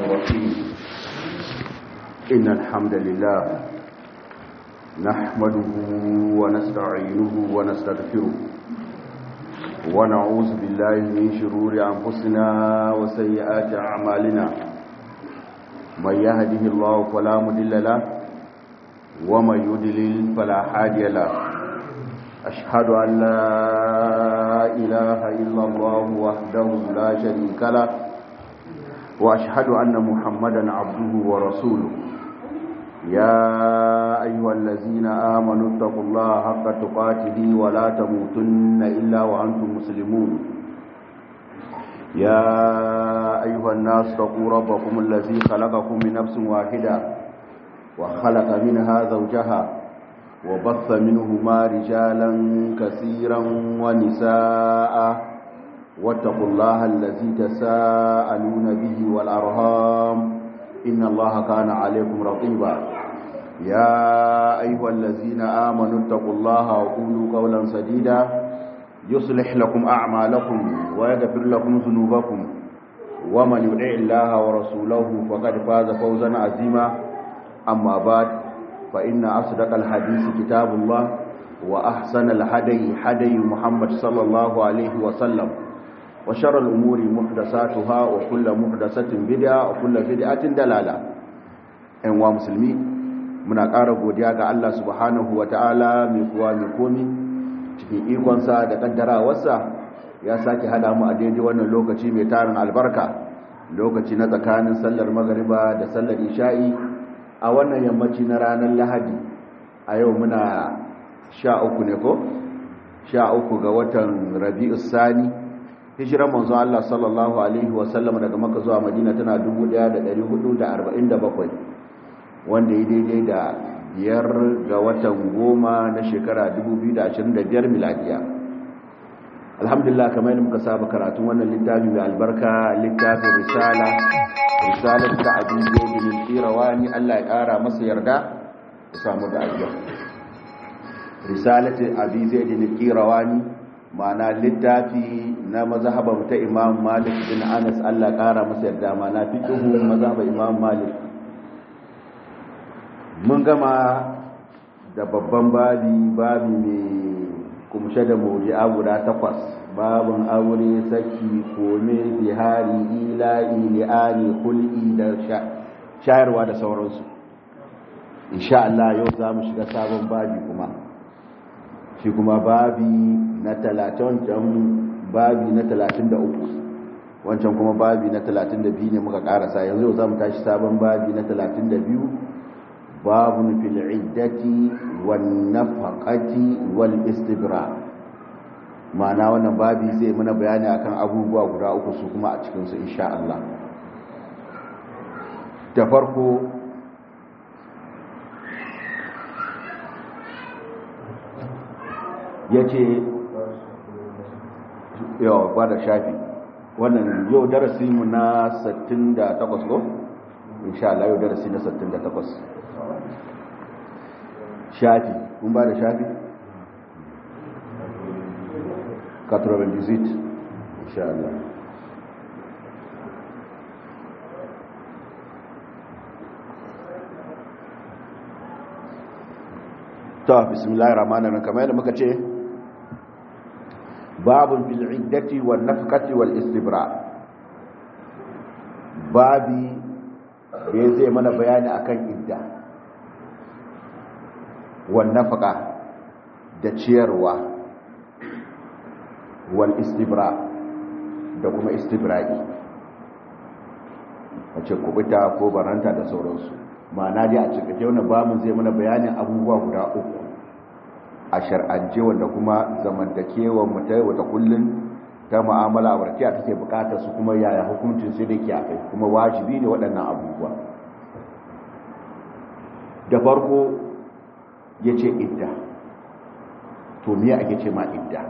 الرحيم إن الحمد لله نحمده ونستعينه ونستغفره ونعوذ بالله من شرور أنفسنا وسيئات أعمالنا من يهده الله فلا مضل له ومن يضلل فلا هادي له أشهد أن لا إله إلا الله وحده لا شريك له وأشهد أن محمدا عبده ورسوله يا أيها الذين آمنوا اتقوا الله حق تقاته ولا تموتن إلا وأنتم مسلمون يا أيها الناس اتقوا ربكم الذي خلقكم من نفس واحدة وخلق منها زوجها وبث منهما رجالا كثيرا ونساء واتقوا الله الذي تساءلون به والأرهام إن الله كان عليكم رقيبا يا أيها الذين آمنوا اتقوا الله وقولوا قولا سديدا يصلح لكم أعمالكم ويغفر لكم ذنوبكم ومن يدع الله ورسوله فقد فاز فوزا عظيما أما بعد فإن أصدق الحديث كتاب الله وأحسن الهدي هدي محمد صلى الله عليه وسلم وشر الأمور محدثاتها وكل محدثة بدعة وكل بدعة دلالة أنواع مسلمين muna ƙara godiya ga Allah subhanahu wa ta'ala mai kuwa mai komi cikin ikonsa da ƙaddarawarsa ya sake hada mu a daidai wannan lokaci mai tarin albarka lokaci na tsakanin sallar magariba da sallar isha'i a wannan yammaci na ranar lahadi a yau muna sha uku ne ko? sha uku ga watan rabi'us sani hijiran manzo Allah sallallahu alaihi wasallam daga Makka zuwa Madina tana 1447 wanda ya daidai da biyar ga watan goma na shekara 2025 miladiya alhamdulillah kamar yadda muka saba karatun wannan littafi mai albarka littafin risala risalar ta abin zaidin qirawani Allah ya kara masa yarda ya samu da ajiya risalatu abi zaidin qirawani ma'ana littafi na mazhaban ta imam malik bin anas allah kara masa yarda ma'ana fiqhu mazhaban imam malik mun gama da babban babi babi mai kumshe da mawdi'a guda takwas babin aure saki kome bihari ila'i li'ani hul'i da shayarwa da sauransu insha Allah yau za mu shiga sabon babi kuma shi kuma babi na talatin babi na talatin da uku wancan kuma babi na talatin da biyu ne muka karasa yanzu za mu tashi sabon babi na talatin da biyu babun fil iddati wan nafaqati wal istibra ma'ana wannan babi zai mana bayani akan abubuwa guda uku su kuma a cikin su insha Allah da farko ya ce yawa ba da shafi wannan yau darasi mu na 68 ko? insha Allah yau darasi na 68 shafi kun ba da shafi? katurabin visit insha Allah ta bismillahir rahmanir rahim kamar yadda muka ce babun fil iddati wan nafqati wal istibra babi da zai mana bayani akan idda wan nafqa da ciyarwa wal istibra da kuma istibra'i wace kubuta ko baranta da sauransu ma'ana dai a cikin wannan babin zai mana bayanin abubuwa guda uku a shar'ance wanda kuma zamantakewar mu ta wata kullun ta mu'amala barkiya take bukatar su kuma yaya hukuncin sai dake a kai kuma wajibi ne waɗannan abubuwa da farko yace idda to me ake ce ma idda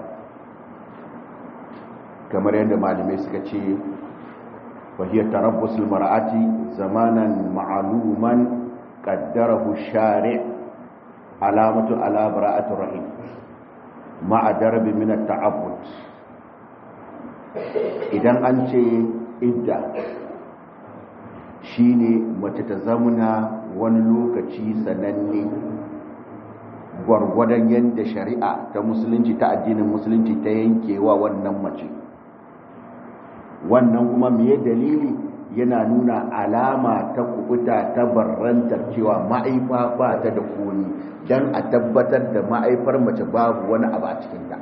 kamar yadda malamai suka ce وهي تربص المرأة زمانا معلوما قدره الشارع علامة على براءة الرحيم مع درب من التعبد idan an ce idda shine mace ta zamuna wani lokaci sananne gwargwadon yadda shari'a ta musulunci ta addinin musulunci ta yankewa wannan mace wannan kuma me dalili yana nuna alama ta kubuta ta barrantar cewa ma'aifa ba ta da koni don a tabbatar da ma'aifar mace babu wani abu a cikinta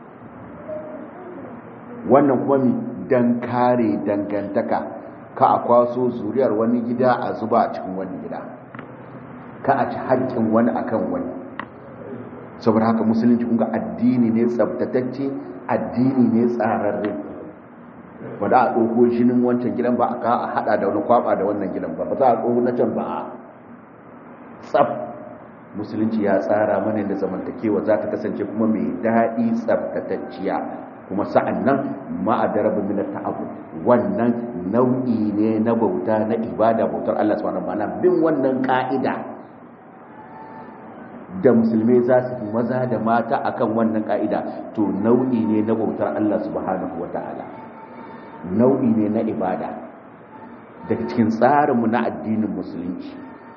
wannan kuma mi don kare dangantaka ka a kwaso zuriyar wani gida a zuba a cikin wani gida ka a ci haƙƙin wani akan wani saboda haka musulunci kunga addini ne tsabtatacce addini ne tsararre ba da a ɗauko jinin wancan gidan ba a ka a haɗa da wani kwaba da wannan gidan ba ba za a ɗauko na can ba a tsab musulunci ya tsara mana da zamantakewa za ta kasance kuma mai daɗi tsabtatacciya kuma sa'an nan ma'adarabin minar ta'abu wannan nau'i ne na bauta na ibada bautar Allah subhanahu wa ta'ala bin wannan ka'ida da musulmai za su maza da mata akan wannan ka'ida to nau'i ne na bautar Allah subhanahu wa ta'ala nau'i ne na ibada daga cikin tsarinmu na addinin musulunci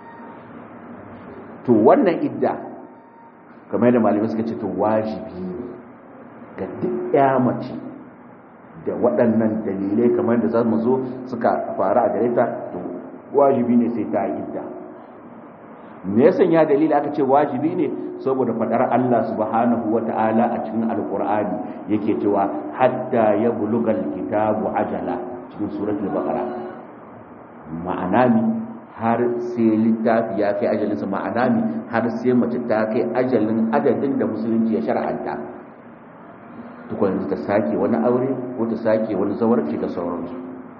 to wannan idda kamar yadda malamai suka ce to wajibi ne ga duk ya mace da waɗannan dalilai kamar da za mu zo suka faru a gare ta to wajibi ne sai ta yi idda me yasan ya dalili aka ce wajibi ne saboda fadar Allah subhanahu wata'ala a cikin alqur'ani yake cewa hatta ya bulugal kitabu ajala cikin suratul baqara ma'ana mi har sai littafi ya kai ajalinsa ma'ana mi har sai mace ta kai ajalin adadin da musulunci ya shar'anta tukun ta sake wani aure ko ta sake wani zawarci da sauransu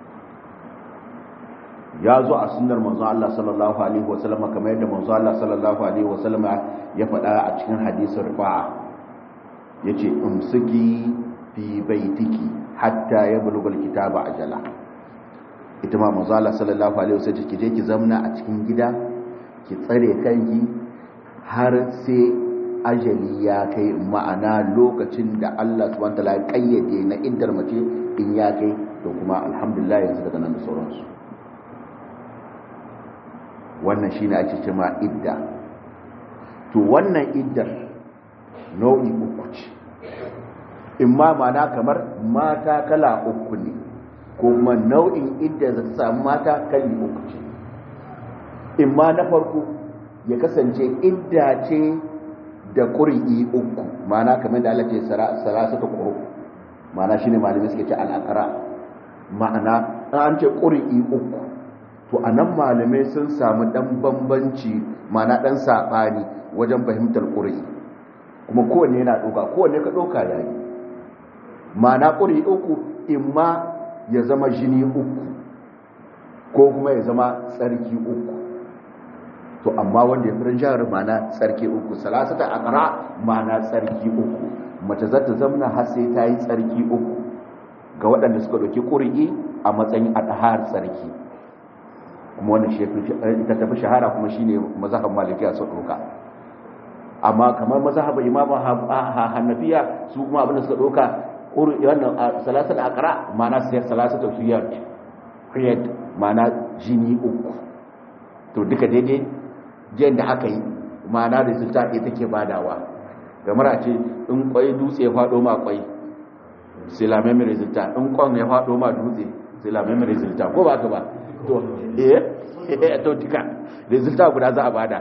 ya zo a sunnar manzo Allah sallallahu alaihi wasallam kamar yadda manzo Allah sallallahu alaihi wasallam ya faɗa a cikin hadisin rifa'a yace umsiki fi baitiki hatta yablugha alkitaba ajala ita ma manzo Allah sallallahu alaihi wasallam ki je ki zamna a cikin gida ki tsare kanki har sai ajali ya kai ma'ana lokacin da Allah subhanahu wataala ya kayyade na iddar mace in ya kai to kuma alhamdulillah yanzu daga nan da sauransu wannan shine ake cewa idda to wannan iddar nau'i uku ce in ma mana kamar mata kala uku ne ko kuma nau'in idda za ta samu mata kali uku ce in ma na farko ya kasance idda ce da ƙuri'i uku mana kamar da Allah ce sarasa ta ƙuru mana shine malamai suke ce al'akara ma'ana an ce ƙuri'i uku to a nan malamai sun samu ɗan bambanci mana ɗan saɓani wajen fahimtar ƙuri'i kuma kowanne yana ɗauka kowanne ka ɗauka ya yi mana ƙuri'i uku in ma ya zama jini uku ko kuma ya zama tsarki uku to amma wanda ya firin jihar mana tsarki uku salasata akara mana tsarki uku mace za ta zamna har sai ta yi tsarki uku ga waɗanda suka ɗauki ƙuri'i a matsayin adahar tsarki kuma wannan shi ita tafi shahara kuma shine mazhaban malikiya su ɗauka amma kamar mazhaban imamu hanafiya su kuma abin da suka ɗauka wannan salasata akara mana sai salasata hiyad hiyad mana jini uku to duka daidai jiyan da aka yi ma'ana resulta ɗaya take badawa gamar a ce in kwai dutse ya faɗo ma kwai sai lamen mai resulta in kwan ya faɗo ma dutse sai lamen mai resulta ko ba ka ba to eh to duka resulta guda za a bada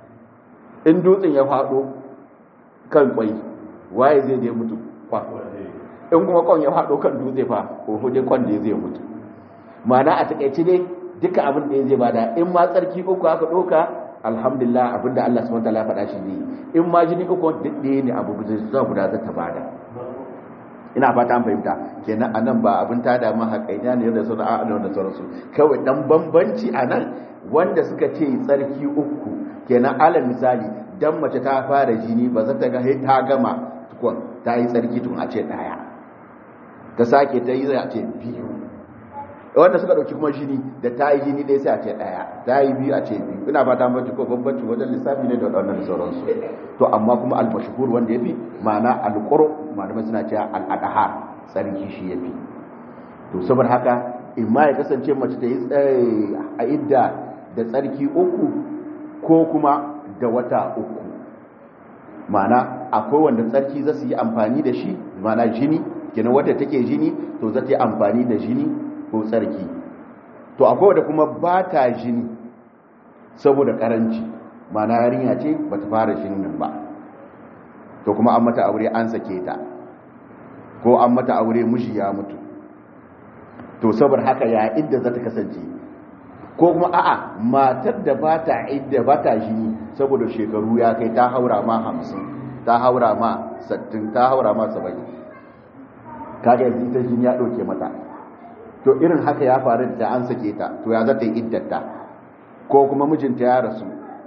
in dutsen ya faɗo kan kwai waye zai je mutu kwa in kuma kwan ya faɗo kan dutse fa ko dai kwan da zai mutu ma'ana a takaice dai duka abin da ya zai bada in ma tsarki uku aka ɗauka alhamdulillah abinda Allah subhanahu wataala faɗa shi ne in ma jini uku duk ne abu zuwa guda za ta bada ina fata an fahimta kenan anan ba abin ta da ma haƙaiya ne da sauran a'ala da sauransu kawai dan bambanci anan wanda suka ce tsarki uku kenan alal misali dan mace ta fara jini ba za ta ga ta gama tukun ta yi tsarki tun a ce daya ta sake ta yi zai a ce biyu wanda suka dauki kuma jini da ta yi jini ɗaya sai a ce ɗaya ta yi biyu a ce biyu ina fata mace ko bambanci wajen lissafi ne da waɗannan sauransu to amma kuma al-mashhur wanda yafi ma'ana al-qur malamai suna cewa al-adhar sarki shi yafi to saboda haka imma ya kasance mace ta yi a idda da tsarki uku ko kuma da wata uku ma'ana akwai wanda tsarki za su yi amfani da shi ma'ana jini kenan wadda take jini to za ta yi amfani da jini ko tsarki to akwai wadda kuma ba ta jini saboda karanci ma'ana yarinya ce ba ta fara jinin nan ba to kuma an mata aure an sake ta ko an mata aure miji ya mutu to saboda haka ya idda za ta kasance ko kuma a'a matar da ba ta idda ba ta jini saboda shekaru ya kai ta haura ma hamsin ta haura ma sattin ta haura ma saba'in kaga yanzu ita jini ya ɗauke mata to irin haka ya faru da an sake ta to ya za ta yi iddata ko kuma mijinta ya rasu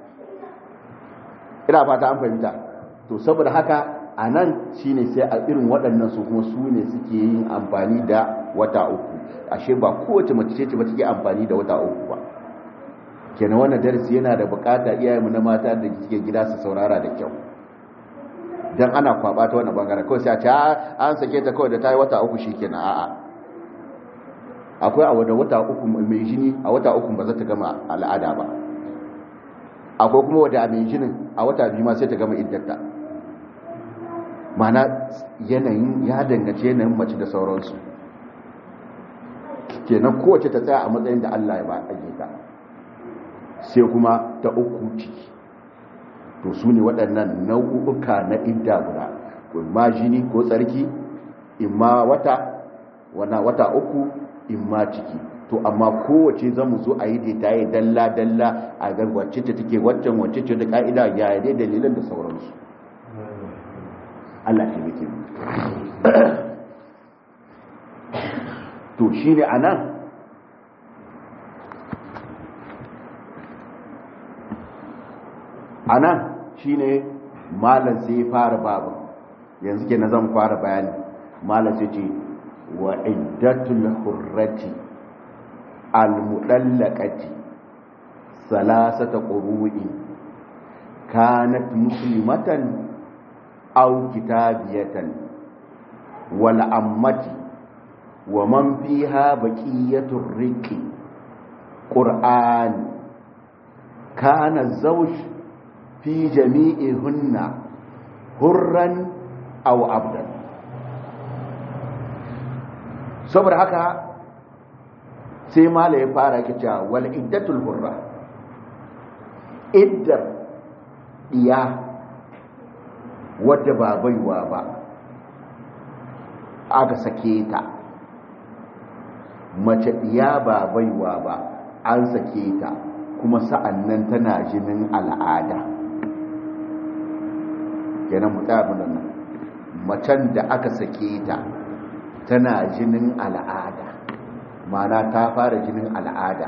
ina fata an fahimta to saboda haka a nan shine sai a irin waɗannan su kuma su ne suke yin amfani da wata uku ashe ba kowace mace ce ba take amfani da wata uku ba kenan wannan darasi yana da bukata iyayenmu na mata da suke gida su saurara da kyau dan ana kwaba ta wannan bangaren kawai sai a ce an sake ta kawai da ta yi wata uku shikenan a'a akwai a wadda wata uku mai jini a wata uku ba za ta gama al'ada ba akwai kuma wadda mai jinin a wata biyu ma sai ta gama iddata mana yanayin ya dangace yanayin mace da sauransu kenan kowace ta tsaya a matsayin da Allah ya ba a ta sai kuma ta uku ciki to su ne waɗannan nau'uka na idda guda ma jini ko tsarki imma wata wana wata uku imma ciki to amma kowace za mu zo a yi da ta yi dalla-dalla a ga wacce ta take waccan wacce ce da ka'ida ya yi dai dalilan da sauransu Allah shi yake to shi ne a nan a nan shi ne malar sai fara babu yanzu ke na zan fara bayani malar sai ce wa iddatul hurrati al-mudallaqati salasata qurui kanat muslimatan aw kitabiyatan wal ammati wa man fiha baqiyatur riqi qur'an kana zawj fi jami'ihunna hurran aw abdan saboda haka sai mala ya fara kica wal iddatul hurra iddar iya wadda ba baiwa ba aka sake ta mace iya ba baiwa ba an sake ta kuma sa'annan tana jinin al'ada kenan mu tsaya nan macen da aka sake ta tana jinin al'ada mana ta fara jinin al'ada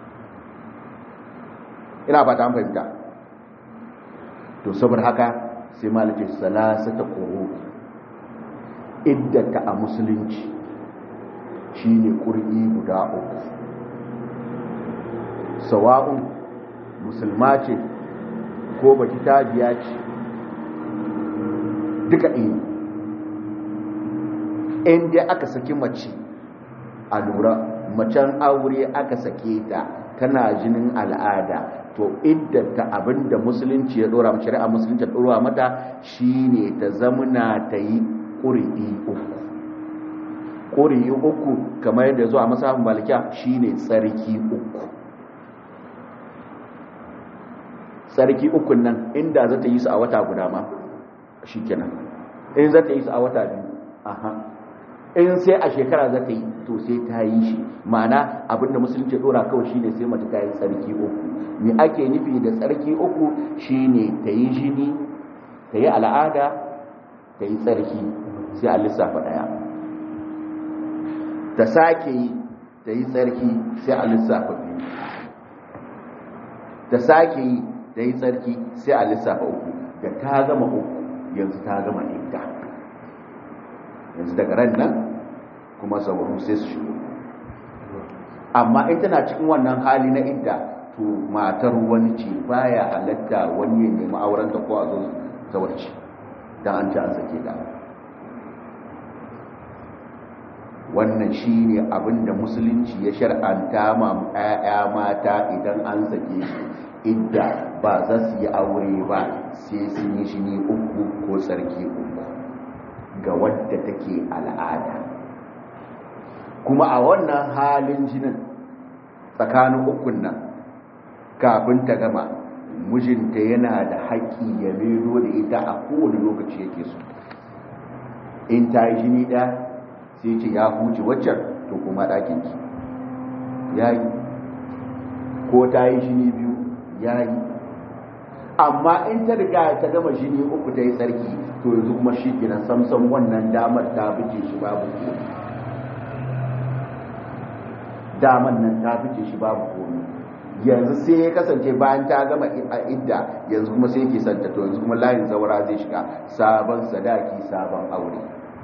ina ba ta fahimta to saboda haka sai malaki salasa ta ƙoro iddata a musulunci shine ƙur'i guda uku sawa'un musulma ce ko baki tabiya ce duka iya in dai aka saki mace a lura macen aure aka sake ta tana jinin al'ada to iddata abinda musulunci ya dora mace a musulunci ya dora mata shine ta zamuna ta yi ƙuri'i uku ƙuri'i uku kamar yadda zuwa masafin malikiya shine tsarki uku tsarki ukun nan inda za ta yi su a wata guda ma shi kenan in za ta yi su a wata biyu aha in sai a shekara za ta yi to sai ta yi shi ma'ana abinda musulunci dora kawai shine sai mace ta yi tsarki uku me ake nufi da tsarki uku shine ta yi jini ta yi al'ada ta yi tsarki sai a lissafa daya ta sake yi ta yi tsarki sai a lissafa biyu ta sake yi ta yi tsarki sai a lissafa uku da ta gama uku yanzu ta gama idda yanzu daga ran nan kuma sauru sai su shigo amma in tana cikin wannan hali na idda to matar wani ce baya halatta wani ya nemi aurenta ko a zo zawarci don an ci an sake ta wannan shine abinda musulunci ya shar'anta ma 'ya'ya mata idan an sake su idda ba za su yi aure ba sai sun yi shi ne uku ko tsarki uku ga wadda take al'ada kuma a wannan halin jinin tsakanin ukun nan kafin ta gama mijinta yana da haƙƙi ya mero da ita a kowane lokaci yake so in ta yi jini ɗaya sai ce ya huce waccan to kuma ɗakinki ya yi ko ta yi jini biyu ya yi amma in ta riga ta gama jini uku ta yi tsarki to yanzu kuma shi gina samsan wannan damar ta fice shi babu komi damar nan ta fice shi babu komi yanzu sai ya kasance bayan ta gama a idda yanzu kuma sai ke santa to yanzu kuma layin zaura zai shiga sabon sadaki sabon aure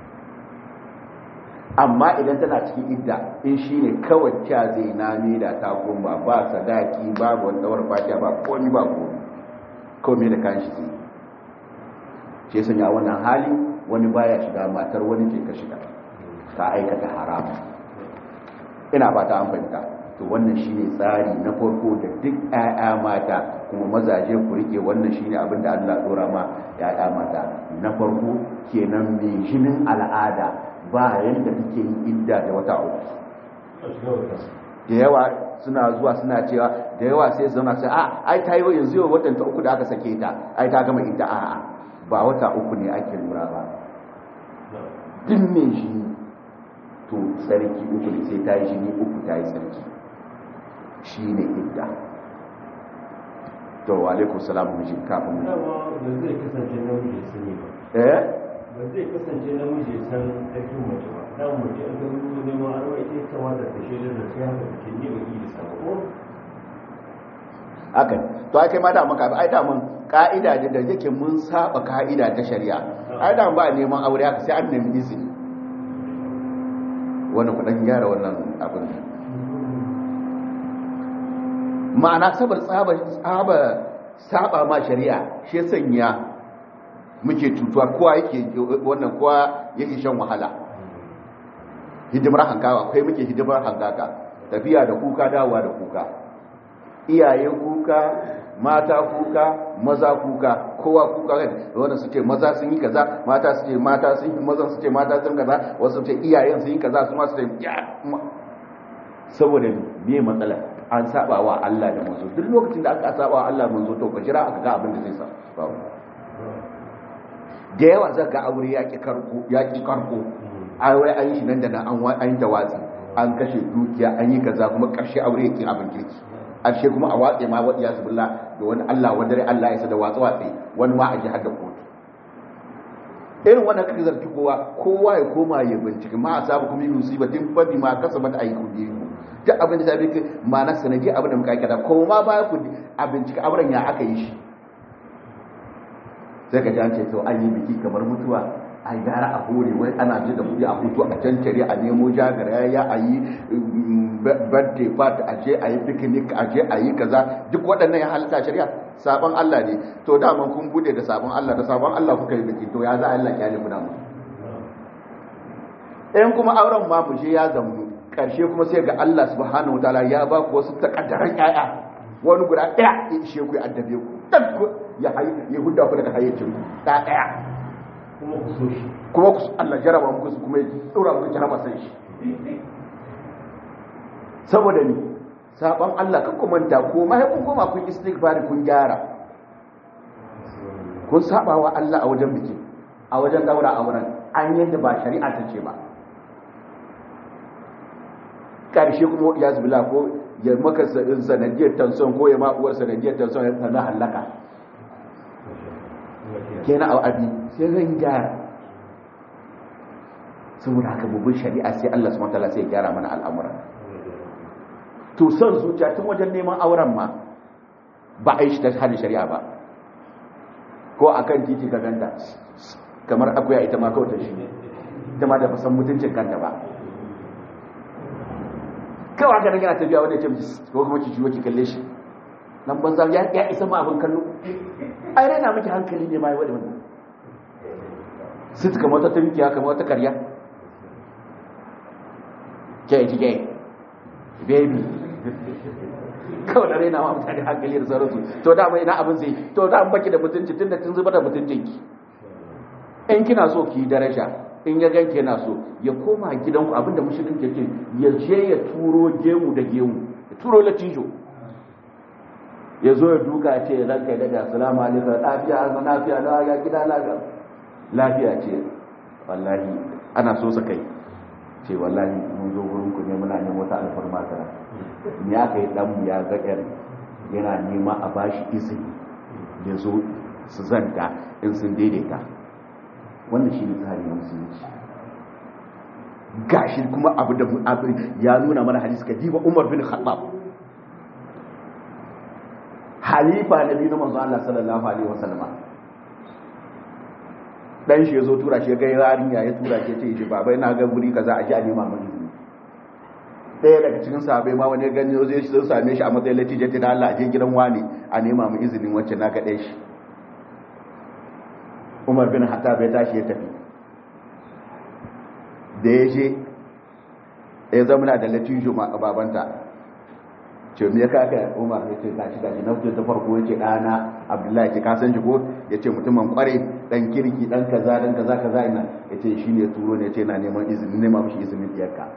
amma idan tana cikin idda in shi ne kawai kya zai na da ta koma ba sadaki babu wani tsawar fatiya ba komi ba komi komai da kan shi zai ce sanya wannan hali wani baya shiga matar wani ke ka shiga ka aikata haram ina ba ta amfanta to wannan shine tsari na farko da duk 'ya'ya mata kuma mazaje ku rike wannan shine abin da Allah dora ma 'ya'ya mata na farko kenan mai jinin al'ada ba yanda take yin idda da wata uku da yawa suna zuwa suna cewa da yawa sai zauna sai a ai ta yi yanzu yau watan ta uku da aka sake ta ai ta gama idda a'a ba wata uku ne ake lura ba duk mai shi to tsarki uku ne sai ta yi jini uku ta yi tsarki shi ne idda to wa alaikun salamu mijin kafin mu dama ba zai kasance namiji ya sani ba eh ba zai kasance namiji ya san aikin mace ba dan mace an ga ruwa neman arwa ita ya kamata ta shaidar da sai haka take ne ba yi da sabo ko haka to ai kai ma da maka ai da mun ka'ida da da yake mun saba ka'ida ta shari'a ai da ba neman aure haka sai an nemi izini wannan kudan gyara wannan abin ma'ana sabar tsaba tsaba saba ma shari'a shi sanya muke tutuwa kowa yake wannan kowa yake shan wahala hidimar hankawa akwai muke hidimar hankaka tafiya da kuka dawowa da kuka iyaye kuka mata kuka maza kuka kowa kuka wanda su ce maza sun yi kaza mata su ce mata sun yi mazan su ce mata sun kaza wasu ce iyayen sun yi kaza su ma su ce ya saboda me matsala an saba wa Allah da manzo duk lokacin da aka saba wa Allah manzo to ka jira aka ga abin da zai sa da yawa zaka ga aure yaki karko yaki karko ai wai an yi shi nan da nan an an yi tawatsi an kashe dukiya an yi kaza kuma karshe aure yake abin kirki ƙarshe kuma a watse ma waɗiya su bulla da wani Allah wadare Allah ya sa da watsa watse wani ma a ji hadda kotu irin wannan kake zarki kowa kowa ya koma ya bincike ma a sabu kuma yi musibatin fabi ma kasa mata ayi ku biyu duk abin da sabi ma na sanadi abin da muka aikata ko ma baya ku a bincike auren ya aka yi shi sai ka ji an ce to an yi biki kamar mutuwa a gara a hore wai ana ji da kudi a hutu a cancare a nemo jagara ya a yi birthday party a je a yi picnic a je a yi kaza duk waɗannan ya halitta shari'a sabon Allah ne to daman kun bude da sabon Allah da sabon Allah kuka yi biki to ya za Allah kyale ku da mu in kuma auren ma mu je ya zamu karshe kuma sai ga Allah subhanahu wataala ya ba ku wasu takaddaran ƴaƴa wani guda ɗaya ya ishe ku ya addabe ku dan ya hayi ya hudda ku daga hayyacin ku da ɗaya kuma ku so shi kuma ku Allah jaraba muku su kuma ya dora muku jaraba sai shi saboda ni saban Allah kan ku manta ko ma kun koma kun istighfar kun gyara kun saba wa Allah a wajen biki a wajen daura auren an yadda ba shari'a ta ce ba karshe kuma ya zubila ko ya maka sanadiyar tanson ko ya ma uwar sanadiyar tanson ya sana halaka kenan a abi sai zan gyara saboda haka bubun shari'a sai Allah subhanahu wataala sai ya gyara mana al'amura to son zuciya tun wajen neman auren ma ba a yi shi ta hannun shari'a ba ko akan titi ka ganta kamar akuya ita ma kawai ta shi ita ma da fasan mutuncin kanta ba kawai haka nan yana tafiya wanda ya ce ko kuma ki ciwo ki kalle shi nan banza ya isa ma abin kallo ai raina miki hankali ne ma yi wadda wannan sit kamar wata tunkiya kamar wata karya ke jike baby kawai da raina ma mutane hankali da sauransu to da mai na abin zai to da an baki da mutunci tun da tun zuba da mutuncinki in kina so ki daraja in ya ganke yana so ya koma gidanku abinda mushrikin ke ce ya je ya turo gemu da gemu ya turo latijo ya zo ya duka ce ranka ya daga assalamu alaikum lafiya an lafiya na ya gida lafiya lafiya ce wallahi ana so sa kai ce wallahi mun zo gurin ku ne muna neman wata alfarma ta ni aka yi dan ya ga yar yana nema a bashi izini ya zo su zanta in sun daidaita wannan shi ne tsari na musulunci gashi kuma abu da abu ya nuna mana hadisi ka diba Umar bin Khattab halifa na biyu na manzo Allah sallallahu alaihi wasallam dan shi yazo tura shi ga yarinya ya tura shi ce ji baba ina ga guri kaza a ji a nema mun izini ɗaya daga cikin sahabbai ma wani gani zai shi sun same shi a matsayin latije ta da Allah a je gidan wani a nema mu izinin wacce na ga ɗaya shi Umar bin Hattab ya tashi ya tafi da ya je ya zama da latijo a babanta ce me ya kaka umar ya ce gashi gashi na fito ta farko ya ce ɗana abdullahi ce kasan shi ko ya ce mutumin kware ɗan kirki ɗan kaza ɗan kaza kaza ina ya ce shi ne turo ne ya ce na neman izini nema mashi izinin ɗiyarka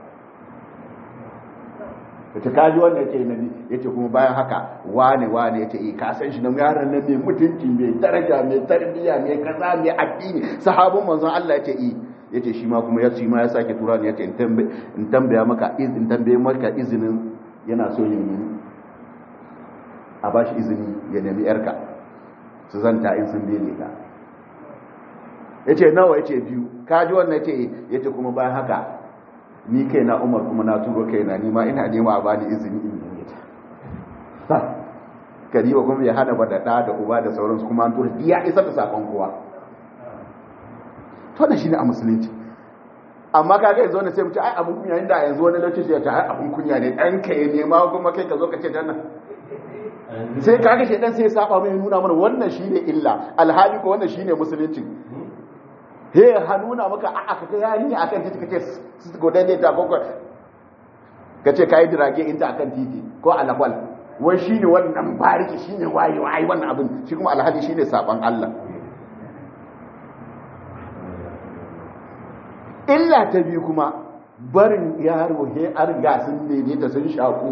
ya ce kaji wanda ya ce nabi ya ce kuma bayan haka wane wane ya ce eh kasan shi na yaran nan mai mutunci mai daraja mai tarbiyya mai kaza mai addini sahabin manzon Allah ya ce eh ya ce shi ma kuma ya ma ya sake tura ne ya ce in tambaya maka in tambaye maka izinin yana so ya nemi a ba shi izini ya nemi yarka su zanta in sun bene ka ya ce nawa ya ce biyu kaji wannan ya ce ya ce kuma bayan haka ni kai na umar kuma na turo kai na nima ina nema a bani izini in nemi ta kariba kuma ya hana ba da ɗa da uba da sauransu kuma an tura ya isa da sakon kowa to shi ne a musulunci amma kaga yanzu wani sai mu ce ai abun kunya inda yanzu wani lokaci ya ce ai abun kunya ne dan ka ya nema kuma kai ka zo ka ce dan nan sai kaga shi dan sai ya saba mai nuna mana wannan shine illa alhali ko wannan shine musulunci he ha nuna maka a'a ka kai yari akan titi kace su godan ne ta kokko kace kai dirage inta akan titi ko alakwal wai shine wannan bariki shine wayewa ai wannan abin shi kuma alhali shine saban Allah illa ta biyu kuma barin yaro he an ga sun ne ta sun shaku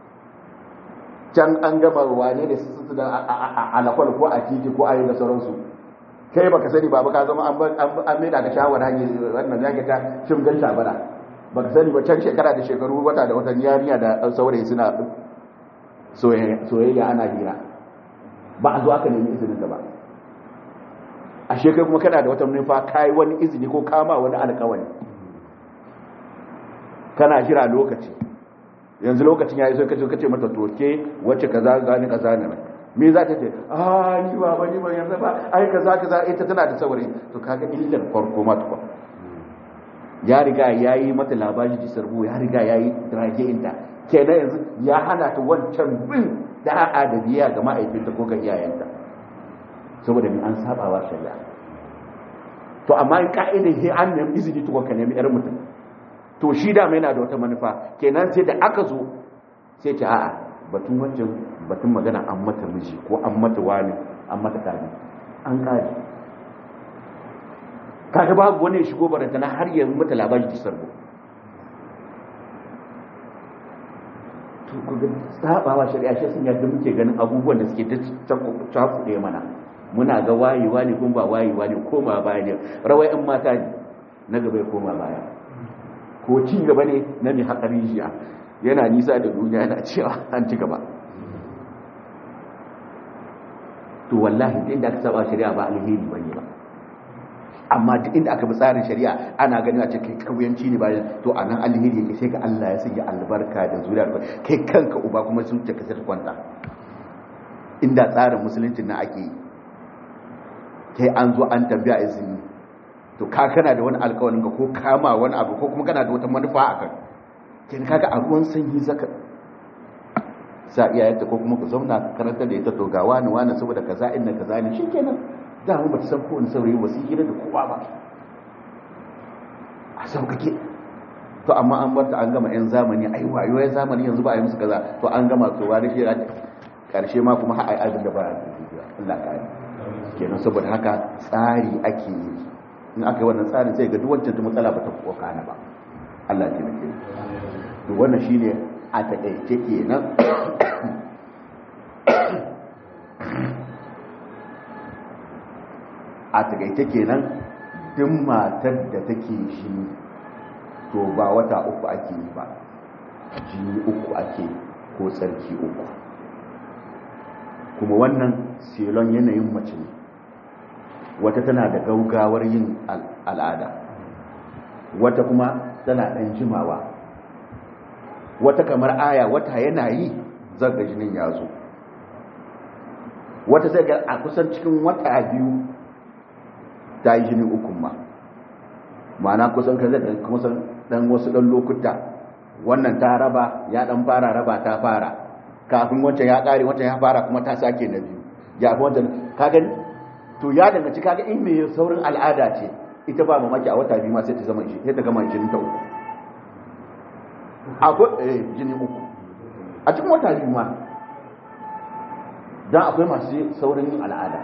can an gama wane da su da alakwal ko a titi ko ayi da sauransu kai baka sani ba ka zama an mai da ka shawar hanyar wannan zaka ta shimgan shabara baka sani ba can shekara da shekaru wata da watan yariya da saurayi suna soyayya ana hira ba a zo aka nemi izinin da ba a shekaru kuma kana da wata nufa kai wani izini ko kama wani alkawari kana jira lokaci yanzu lokacin yayi sai kace kace mata toke wacce kaza gani kaza ne me za ta ce ah ni ba ba ni ba yanzu ba ai kaza kaza ita tana da saurayi to kaga illar farko ma tukwa ya riga yayi mata labari ji sarbu ya riga yayi drage inta kenan yanzu ya hana ta wancan bin da'a da biya ga ma'aikinta ko ga iyayenta saboda ni an saba wa shari'a to amma in ka'idar sai an nemi izini tukun ka nemi yar mutum to shi da mai yana da wata manufa kenan sai da aka zo sai ce a'a batun wancan batun magana an mata miji ko an mata wani an mata tare an kare kaga babu wani shigo baranta na har yanzu mata labari ta sarbo to kuga sabawa shari'a shi sun yadda muke ganin abubuwan da suke ta cakuɗe mana muna ga wayewa ne kuma ba wayewa ne koma baya ne rawai in mata ne na gaba ya koma baya ko ci gaba ne na mai haƙari jiya yana nisa da duniya yana cewa an ci gaba to wallahi duk inda aka saba shari'a ba alheri ba ne ba amma duk inda aka bi tsarin shari'a ana ganin a cikin kauyanci ne bayan to a nan alheri yake sai ga Allah ya sanya albarka da zuriya kai kanka uba kuma sun ta kasar kwanta inda tsarin musulunci na ake yi kai an zo an tambaya izini to ka kana da wani alƙawarin ka ko kama wani abu ko kuma kana da wata manufa a kan kin kaga a ruwan sanyi zaka sa iyayenta ko kuma ku zauna karanta da ita to ga wani wani saboda kaza inna kaza ne shikenan da mu ba ta san ko wani saurayi ba su hira da kowa ba a saukake to amma an bar ta an gama yan zamani ai wayo yan zamani yanzu ba a yi musu kaza to an gama to wani shi karshe ma kuma har ai abin da ba Allah ka kenan saboda haka tsari ake yi in aka yi wannan tsarin sai ga duk wancan ta matsala ba ta kokana ba Allah ya taimake to wannan shine a taƙaice kenan a taƙaice kenan duk matar da take shi to ba wata uku ake yi ba jini uku ake ko tsarki uku kuma wannan selon yanayin mace ne wata tana da gaugawar yin al'ada wata kuma tana ɗan jimawa wata kamar aya wata yana yi zaga jinin ya zo wata sai ga a kusan cikin wata biyu ta yi jini ukun ma ma'ana kusan ka zai kusan dan wasu dan lokuta wannan ta raba ya dan fara raba ta fara kafin wancan ya kare wancan ya fara kuma ta sake na biyu ya fi wancan ka gani to ya danganci kaga in mai saurin al'ada ce ita ba mamaki a wata biyu ma sai ta zama shi sai ta gama jinin ta uku akwai eh jini uku a cikin wata biyu ma dan akwai masu saurin yin al'ada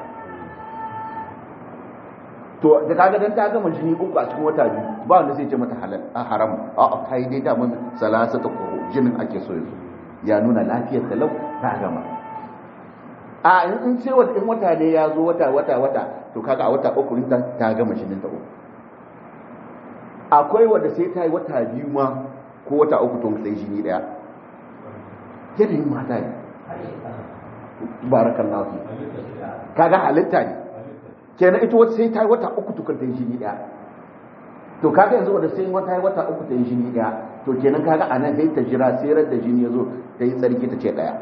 to da kaga dan ta gama jini uku a cikin wata biyu ba wanda zai ce mata halal a haram a a kai dai da mun salasa ta ko jinin ake so yanzu ya nuna lafiyar ta lau ta gama a in in ce wata in wata ne ya zo wata wata wata to kaga a wata uku ta ta gama jinin ta uku akwai wanda sai ta yi wata biyu ma ko wata uku to sai jini daya yanayin mata ne barakallahu fi kaga halitta ne kenan ita wata sai ta yi wata uku tukar ta yi jini daya to kaga yanzu wanda sai wata yi wata uku ta yi jini daya to kenan kaga a nan sai ta jira sai da jini ya zo ta yi tsarki ta ce daya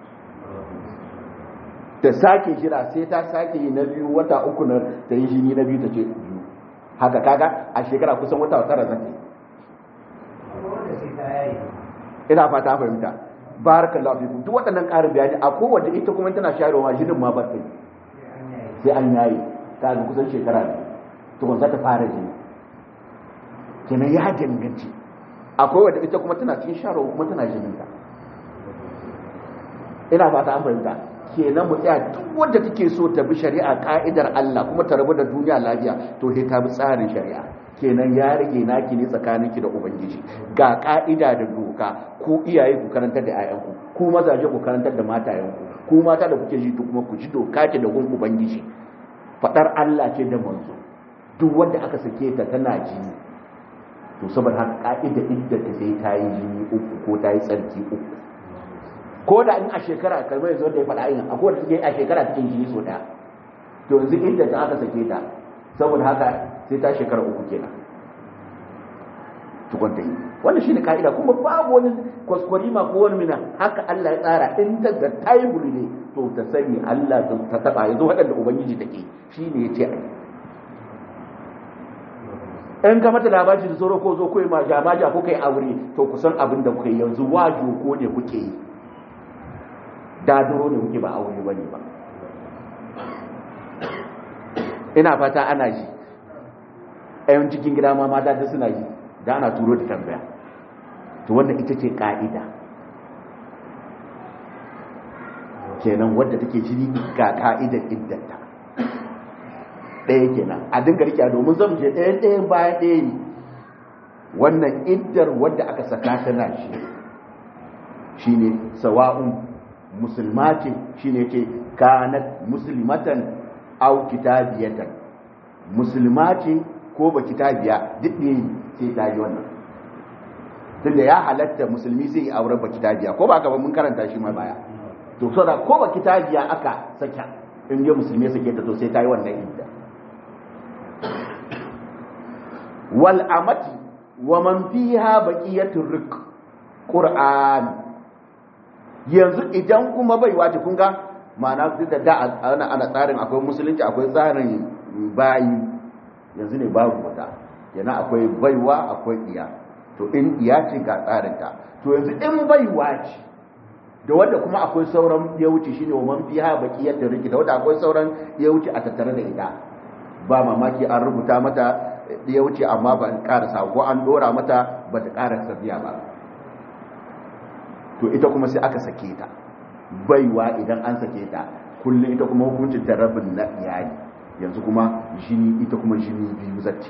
ta sake jira sai ta sake yi na biyu wata uku na ta yi jini na biyu ta ce biyu haka kaga a shekara kusan wata tara zata ina fata fahimta barakallahu fikum duk waɗannan ƙarin bayani a kowace ita kuma tana shayarwa jinin ma ba ta yi sai an yayi ta ga kusan shekara ne to za ta fara jini kenan ya danganci akwai wadda ita kuma tana cikin sharo kuma tana jinin ta ina fata an fahimta kenan mu tsaya duk wanda take so ta bi shari'a ka'idar Allah kuma ta rabu da duniya lafiya to sai ta bi tsarin shari'a kenan ya rage naki ne tsakaninki da ubangiji ga ka'ida da doka ko iyaye ku karantar da 'ya'yanku ku mazaje ku karantar da matayenku ku mata da kuke ji kuma ku ji doka ce da gun ubangiji fadar Allah ce da manzo duk wanda aka sake ta tana jini to saboda haka ka'ida idda ta sai ta yi jini uku ko ta yi tsarki uku ko da in a shekara kalmar yanzu da ya faɗa yin akwai da take a shekara cikin jini so daya to yanzu idda ta aka sake ta saboda haka sai ta shekara uku kenan tukun ta yi wannan shine ka'ida kuma babu wani kwaskwari ma ko wani mina haka Allah ya tsara in ta ga taibul ne to ta sani Allah ta taba yanzu waɗanda ubangiji take shine yace ai in ka mata labari da sauro ko zo ko ma jamaja ko kai aure to kusan abin da kuke yanzu wajo ko ne kuke yi daduro ne kuke ba aure bane ba ina fata ana ji ayon cikin gida ma mata da suna ji da ana turo da tambaya to wannan ita ce ka'ida kenan wadda take jini ga ka'idar iddanta ɗaya kenan a dinga rike domin zan je ɗaya ɗaya bayan ɗaya ne wannan iddar wadda aka saka tana shi shine sawa'un musulma ce shine ce kanat muslimatan au kitabiyatan musulma ce ko ba kitabiya duk ne sai ta yi wannan tunda ya halatta musulmi zai yi auren ba kitabiya ko ba ka ba mun karanta shi ma baya to so da ko ba kitabiya aka saka in je musulmi sake ta to sai ta yi wannan idda wal amati wa man fiha baqiyatur rik qur'an yanzu idan kuma bai wace kun ga ma'ana duk da da ana ana tsarin akwai musulunci akwai tsarin bayi yanzu ne babu wata yana akwai baiwa akwai iya to in iya ce ga tsarinta to yanzu in baiwa ce da wadda kuma akwai sauran ya wuce shine wa man fiha baqiyat da rikita wadda akwai sauran ya wuce a tattare da ita ba mamaki an rubuta mata ya wuce amma ba karasa ko an dora mata ba ta karasa biya ba to ita kuma sai aka sake ta baiwa idan an sake ta kullum ita kuma hukuncin ta rabin na iyali yanzu kuma jini ita kuma jini biyu zatti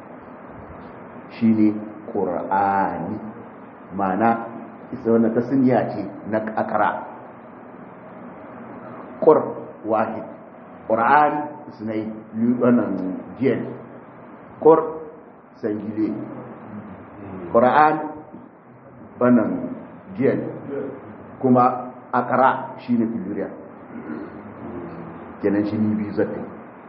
shine qur'ani mana isa wannan tasniya ce na akara qur wahid qur'an isnai wannan jiyan qur sangile qur'an wannan jiyan kuma akara shine plurial kenan shi ni biyu zata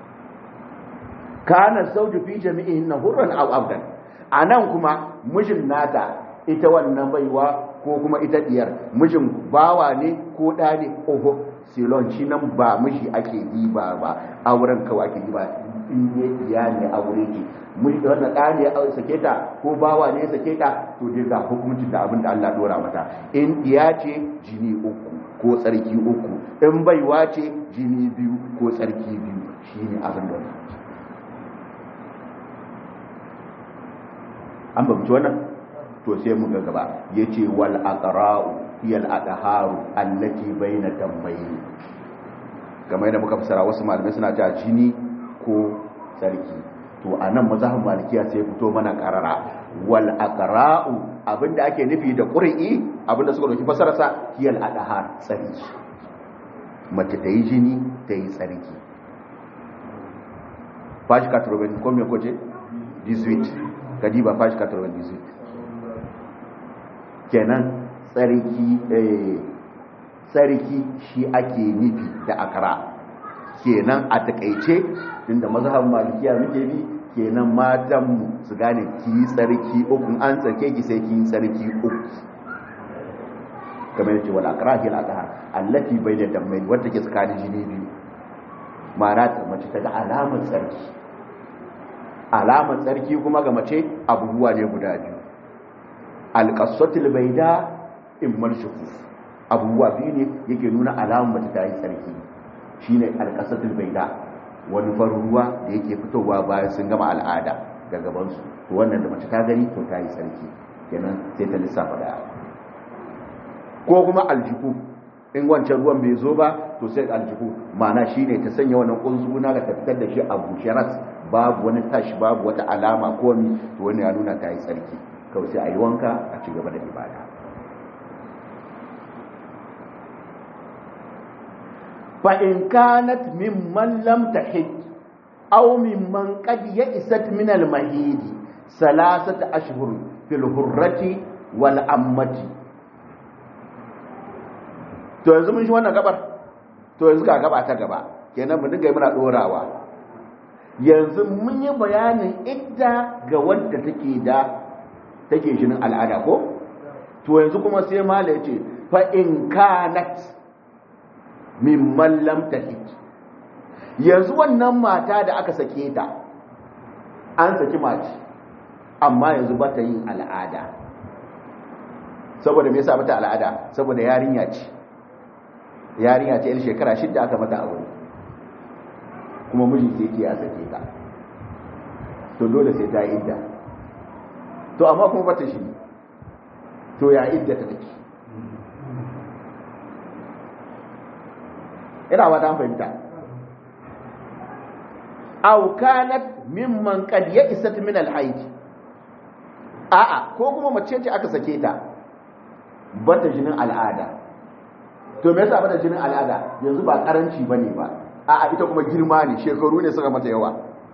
kana sauju fi jami'in na hurran aw abdan anan kuma mijin nata ita wannan baiwa ko kuma ita diyar mijin bawa ne ko da ne oho silon shi nan ba miji ake yi ba ba auren kawai ake yi ba in ne iya ne aure ke miji da wannan da ne ya sake ta ko bawa ne ya sake ta to dai ga hukuncin da abin da Allah dora mata in iya ce jini uku ko tsarki uku in baiwa ce jini biyu ko tsarki biyu shine abin da an bamci wannan to sai mu ga gaba yace wal aqra'u hiya al adharu allati baina dambayn kamar yadda muka fasara wasu malamai suna cewa jini ko tsarki to anan mazhabin malikiya sai fito mana karara wal aqra'u abinda ake nufi da qur'i abinda suka dauki fasara sa hiya al adhar tsarki mace ta yi jini ta yi tsarki fashi 80 ko me koje 18 kadiba fashi 98 kenan tsarki tsarki shi ake nufi da akara kenan a takaice inda mazhabin malikiya muke bi kenan matan mu su gane ki yi tsarki uku an tsarke ki sai ki yi tsarki uku kamar yace wal akra hil adhar allati bayna dammain wanda ke tsakanin jini biyu ma'ana ta mace ta ga alamar tsarki alamar tsarki kuma ga mace abubuwa ne guda biyu alƙasatul baida in marshukuf abubuwa biyu ne yake nuna alamar mace ta yi tsarki shine alƙasatul baida wani farin ruwa da yake fitowa bayan sun gama al'ada ga gabansu to wannan da mace ta gani to ta yi tsarki kenan sai ta lissafa daya ko kuma aljihu in wancan ruwan bai zo ba to sai aljihu ma'ana shine ta sanya wannan kunzuna ga ta fitar da shi a bushe ras babu wani tashi babu wata alama ko mi to wannan ya nuna ta yi tsarki kawai sai a yi wanka a ci gaba da ibada fa in kanat mimman lam tahid aw mimman qad ya'isat min al mahid salasata ashhur fil hurrati wal ammati to yanzu mun shi wannan gabar to yanzu ga gaba ta gaba kenan mu dinga muna dorawa yanzu mun yi bayanin idda ga wanda take da take jinin al'ada ko to yanzu kuma sai mala yace fa in kanat mimman lam tahid yanzu wannan mata da aka sake ta an saki mace amma yanzu ba ta yin al'ada saboda me yasa bata al'ada saboda yarinya ce yarinya ce yar shekara shidda aka mata aure kuma miji sai ke ya sake ta to dole sai ta idda to amma kuma bata shi to ya idda ta take ina ba ta fahimta aw kanat mimman qad ya'isat min al-hayd a'a ko kuma mace ce aka sake ta bata jinin al'ada to me yasa bata jinin al'ada yanzu ba karanci bane ba a'a ita kuma girma ne shekaru ne suka mata yawa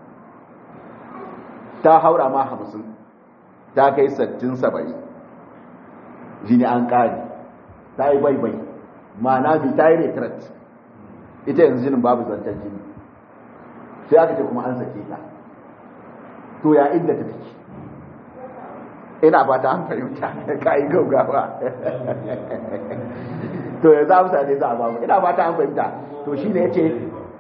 ta haura ma hamsin ta kai sattin saba'in jini an ƙari ta yi baibai ma'ana bi ta yi retret ita yanzu jinin babu zantar jini sai aka ce kuma an sake ta to ya inda ta take ina ba ta an fahimta ka yi gaugawa to yanzu amsa ne za a bamu ina ba ta an fahimta to shi ne ya ce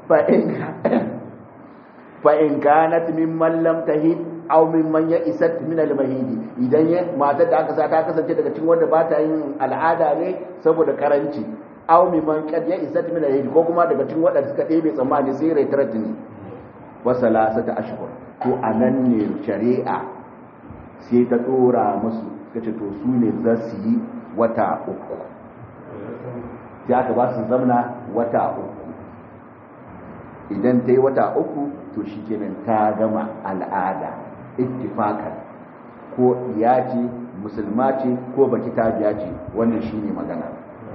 fa'in kanat mimman lam tahid aw mimman ya isat min al-mahidi idan ya matar da aka sa ta kasance daga cikin wanda ba ta yin al'ada ne saboda karanci aw mimman kad ya isat min al-mahidi ko kuma daga cikin wanda suka ɗebe tsammani sai retret ne wasalasata ashhur to anan ne shari'a sai ta dora musu kace to su ne za su yi wata uku sai aka ba su zamna wata uku idan ta yi wata uku to shi kenan ta gama al'ada ittifakan ko iya ce musulma ce ko baki ta biya ce wannan shi ne magana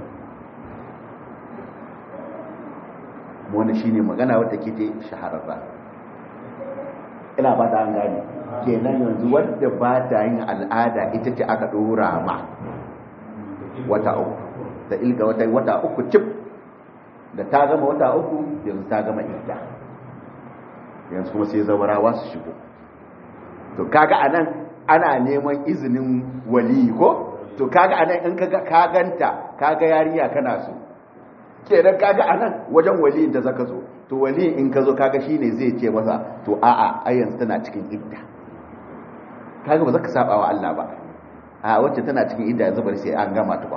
wannan shi ne magana wadda ke ta shahararra ina ba ta an gane kenan yanzu wadda ba ta yin al'ada ita ce aka ɗora ma wata uku ta ilga wata wata uku cif da ta gama wata uku yanzu ta gama idda yanzu kuma sai zawarawa su shigo to kaga anan ana neman izinin wali ko to kaga anan in kaga ka ganta kaga yarinya kana so kenan kaga anan wajen wali da zaka zo to wali in ka zo kaga shine zai ce masa to a'a ai yanzu tana cikin idda kaga ba zaka saba wa Allah ba a wacce tana cikin idda yanzu bari sai an gama tukwa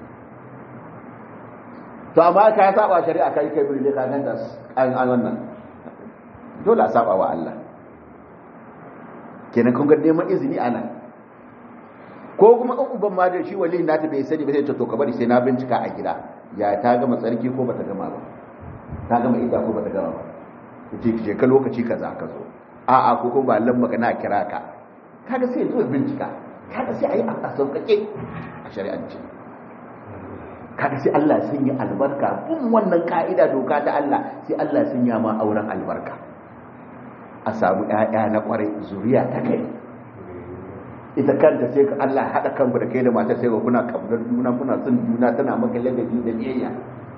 to amma ka saba shari'a kai kai bude ka ganta an an wannan dole a saba wa Allah kenan kun ga neman izini anan ko kuma in uban ma da shi wali na ta bai sani ba sai ta to ka bari sai na bincika a gida ya ta gama tsarki ko bata gama ba ta gama idda ko bata gama ba kace je ka lokaci kaza ka zo a a ko kuma ba lamba ka na kira ka kaga sai zo bincika kaga sai ayi a sauƙaƙe a shari'ance kaga sai Allah sun yi albarka bin wannan ka'ida doka ta Allah sai Allah sun yi ma auren albarka a samu ƴaƴa na ƙwarai zuriya ta kai ita kanta sai ka Allah haɗa kanku da kai da matar sai ga kuna kabdar juna kuna son juna tana maka ladabi da biyayya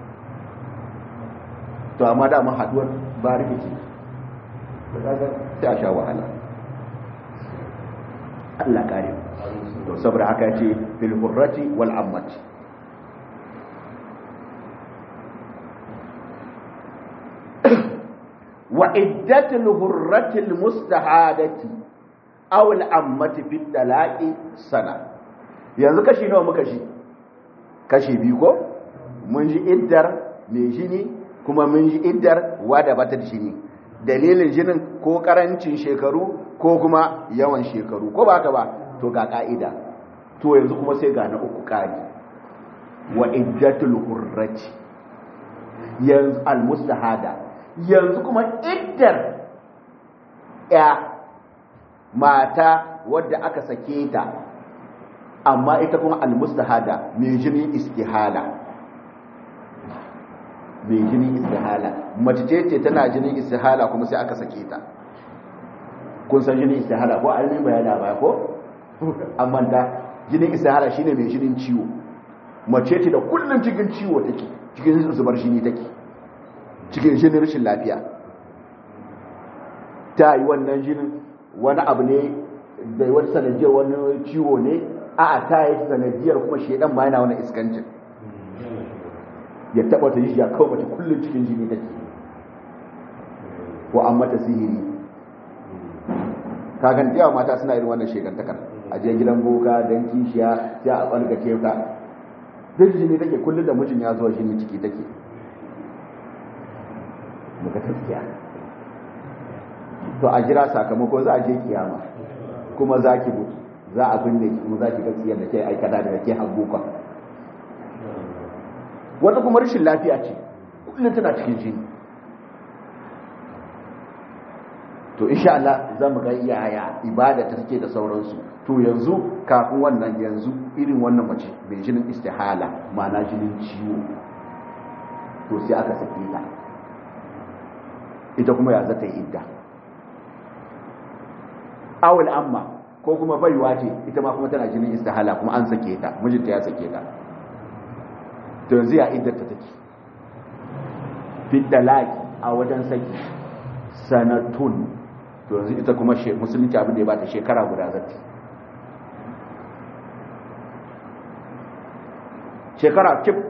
to amma da mu haduwar ba rikici sai a sha wahala Allah kare to saboda haka ce fil hurrati wal ammati wa iddatul hurratil mustahadati aw al ammati fi talaqi sana yanzu kashi nawa muka shi kashi biyu ko mun ji iddar mai jini kuma mun ji iddar wada bata da jini dalilin jinin ko karancin shekaru ko kuma yawan shekaru ko ba haka ba to ga ka'ida to yanzu kuma sai ga na uku kari wa iddatul hurrati yanzu al mustahada yanzu kuma iddar ya mata wadda aka sake ta amma ita kuma almustahada mai jinin istihala mai jinin istihala mace ce ce tana jinin istihala kuma sai aka sake ta kun san jinin istihala ko an yi bayana ba ko amma da jinin istihala shine mai jinin ciwo mace ce da kullum cikin ciwo take cikin zubar jini take cikin jinin rashin lafiya ta yi wannan jinin wani abu ne da wani sanadiyar wani ciwo ne a ta yi sanadiyar kuma shedan ma yana wani iskancin ya taba ta yi ya kawo mace kullum cikin jini take ko an mata sihiri kagan yawa mata suna irin wannan shekantakar a je gidan boka don kishiya sai a ɓargace ta duk jini take kullum da mijin ya zuwa jini ciki take muka tafiya to a jira sakamako za a je kiyama kuma za ki mutu za a binne ki kuma za ki ga tsiyar da ke aikata da ke haguka wata kuma rashin lafiya ce kullum tana cikin jini to insha Allah za mu ga yaya ibada ta take da sauransu to yanzu kafin wannan yanzu irin wannan mace mai jinin istihala ma'ana jinin ciwo to sai aka sake ta ita kuma ya zata yi idda awul amma ko kuma baiwa ce ita ma kuma tana jinin istihala kuma an sake ta mijinta ya sake ta to yanzu ya iddar ta take fiddalaki a wajen saki sanatun to yanzu ita kuma musulunci abin da ya bata shekara guda zati shekara kif